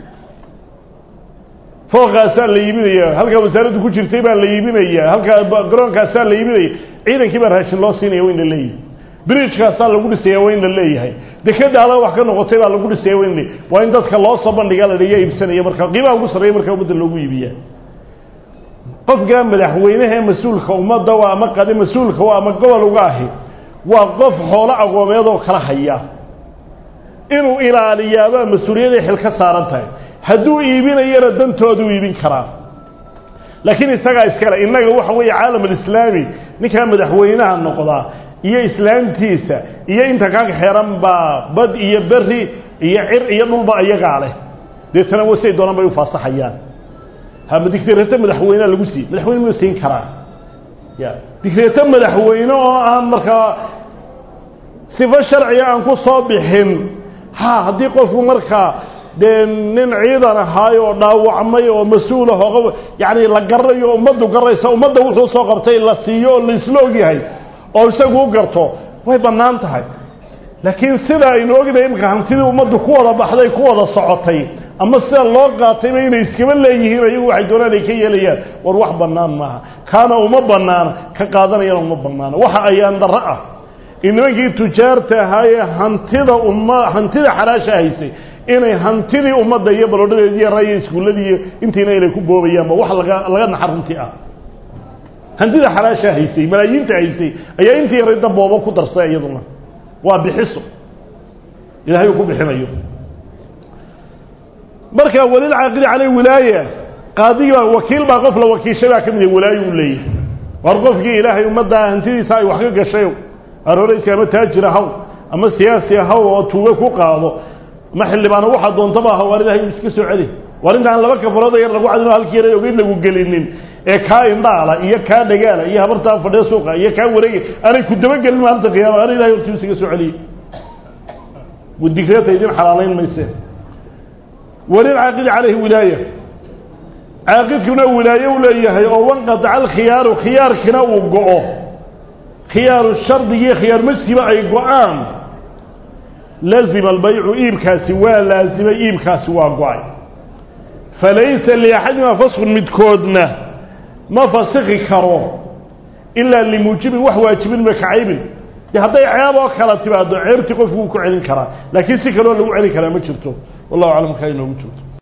fooqaasaa la iibinaya halkaa wasaaraddu ku jirtay baa la iibinaya halkaa garoonkaasaa la iibinaya ciidankii baa raashin loo siinaya waa in la leeyahay bridgekaasaa lagu dhisaya waa in la leeyahay dekeda hala wax ka noqotay baa lagu dhisaya waa in la waa in dadka loo soo bandhigaa la ya iibsanaya marka qiimaha ugu sarreeya markaa ummadda loogu iibiya qofka madaxweynaha ee mas-uulka ummadda waa ama qade mas-uulka waa ama gobol uga ahi waa qof xoolo aqoomeed oo kala haya inuu ilaaliyaabaa mas-uuliyaday xil ka saaran tahay hadduu iibinayana dantoodu iibin karaa laakiin isagaa iskale innaga waxa weeye caalam alislaami ninkaa madaxweynaha noqdaa iyo islaamtiisa iyo inta kaga xeeran baa bad iyo beri iyo cir iyo dhulba iyagaa leh deetana wasay doonaan bay ufaasaxayaan hama digreeto madaxweynea lagu siiyey madaxweyne muu siin karaa ya digreeto madaxweyne oo aan markaa sifo sharciga aan ku soo bixin ha haddii qofku markaa dee nin ciidan ahaay oo dhaawacmay oo mas-uul ah oo yacni la garanayo ummaddu garaysa ummadda wuxuu soo qabtay la siiyo oo laisla ogyahay oo isagu u garto way bannaan tahay laakiin sida aynu ognahay imika hantidii ummaddu ku wada baxday ku wada socotay ama sida loo qaatayba inay iskaba leeyihiin ayagu waxay doonaan ay ka yeelayaan war wax bannaan maaha kaana uma bannaana ka qaadanayana uma bannaana waxa ayaan darro ah in nimankii tujaarta ahaayee hantida umma hantida xalaasha haysay inay hantidii ummadda iyo balodhadeedi iyo raya iskuulladii iyo intiina inay ku boobayaanba wax laga laga naxa runtii ah hantida xalaasha haysay malaayiinta haysay ayaa intii yarayda boobo ku darsay iyaduna waa bixiso ilahay uu ku bixinayo marka walilcaaqidi caley wilaaya qaadigi baa wakiil baa qof la wakiishay baa ka mid yahay walaayo uu leeyahay war qofkii ilaahay ummadda hantidiisa ay wax ka gashay arooraysa ama taajir ahaw ama siyaasi ahaw oo tuuge ku qaado ama xildhibaano waxaa doontaba aha waar ilahay iska soo celi waar intaan laba kafarood yar lagu cadino halkii yara ogeyn lagu gelinin ee kaa indhaala iyo kaa dhagaala iyo habartaa fadhiya suuqa iyo kaa wareegi aanay ku dabagelin maalinta qiyaama ana ilahay hortiisa iga soo celiyey digreeta idin xalaalayn mayse walilcaaqidi calayhi wilaaya caaqidkuna wilaaye u leeyahay oo wanqataca alkhiyaaru khiyaarkina uu go-o khiyaaru shardigii khiyaar majsiba ay go-aan lazima albaycu iibkaasi waa laazimay iibkaasi waa go-ay falaysa liaxadima faskun midkoodna ma fasiki karo ilaa limuujibin wax waajibin makacaybin de hadday ceeb oo kala timaado ceebtii qofku wuu ku celin karaa laakiin si kaloo lagu celin karaa ma jirto wallahu aclam kaa inoogu joogto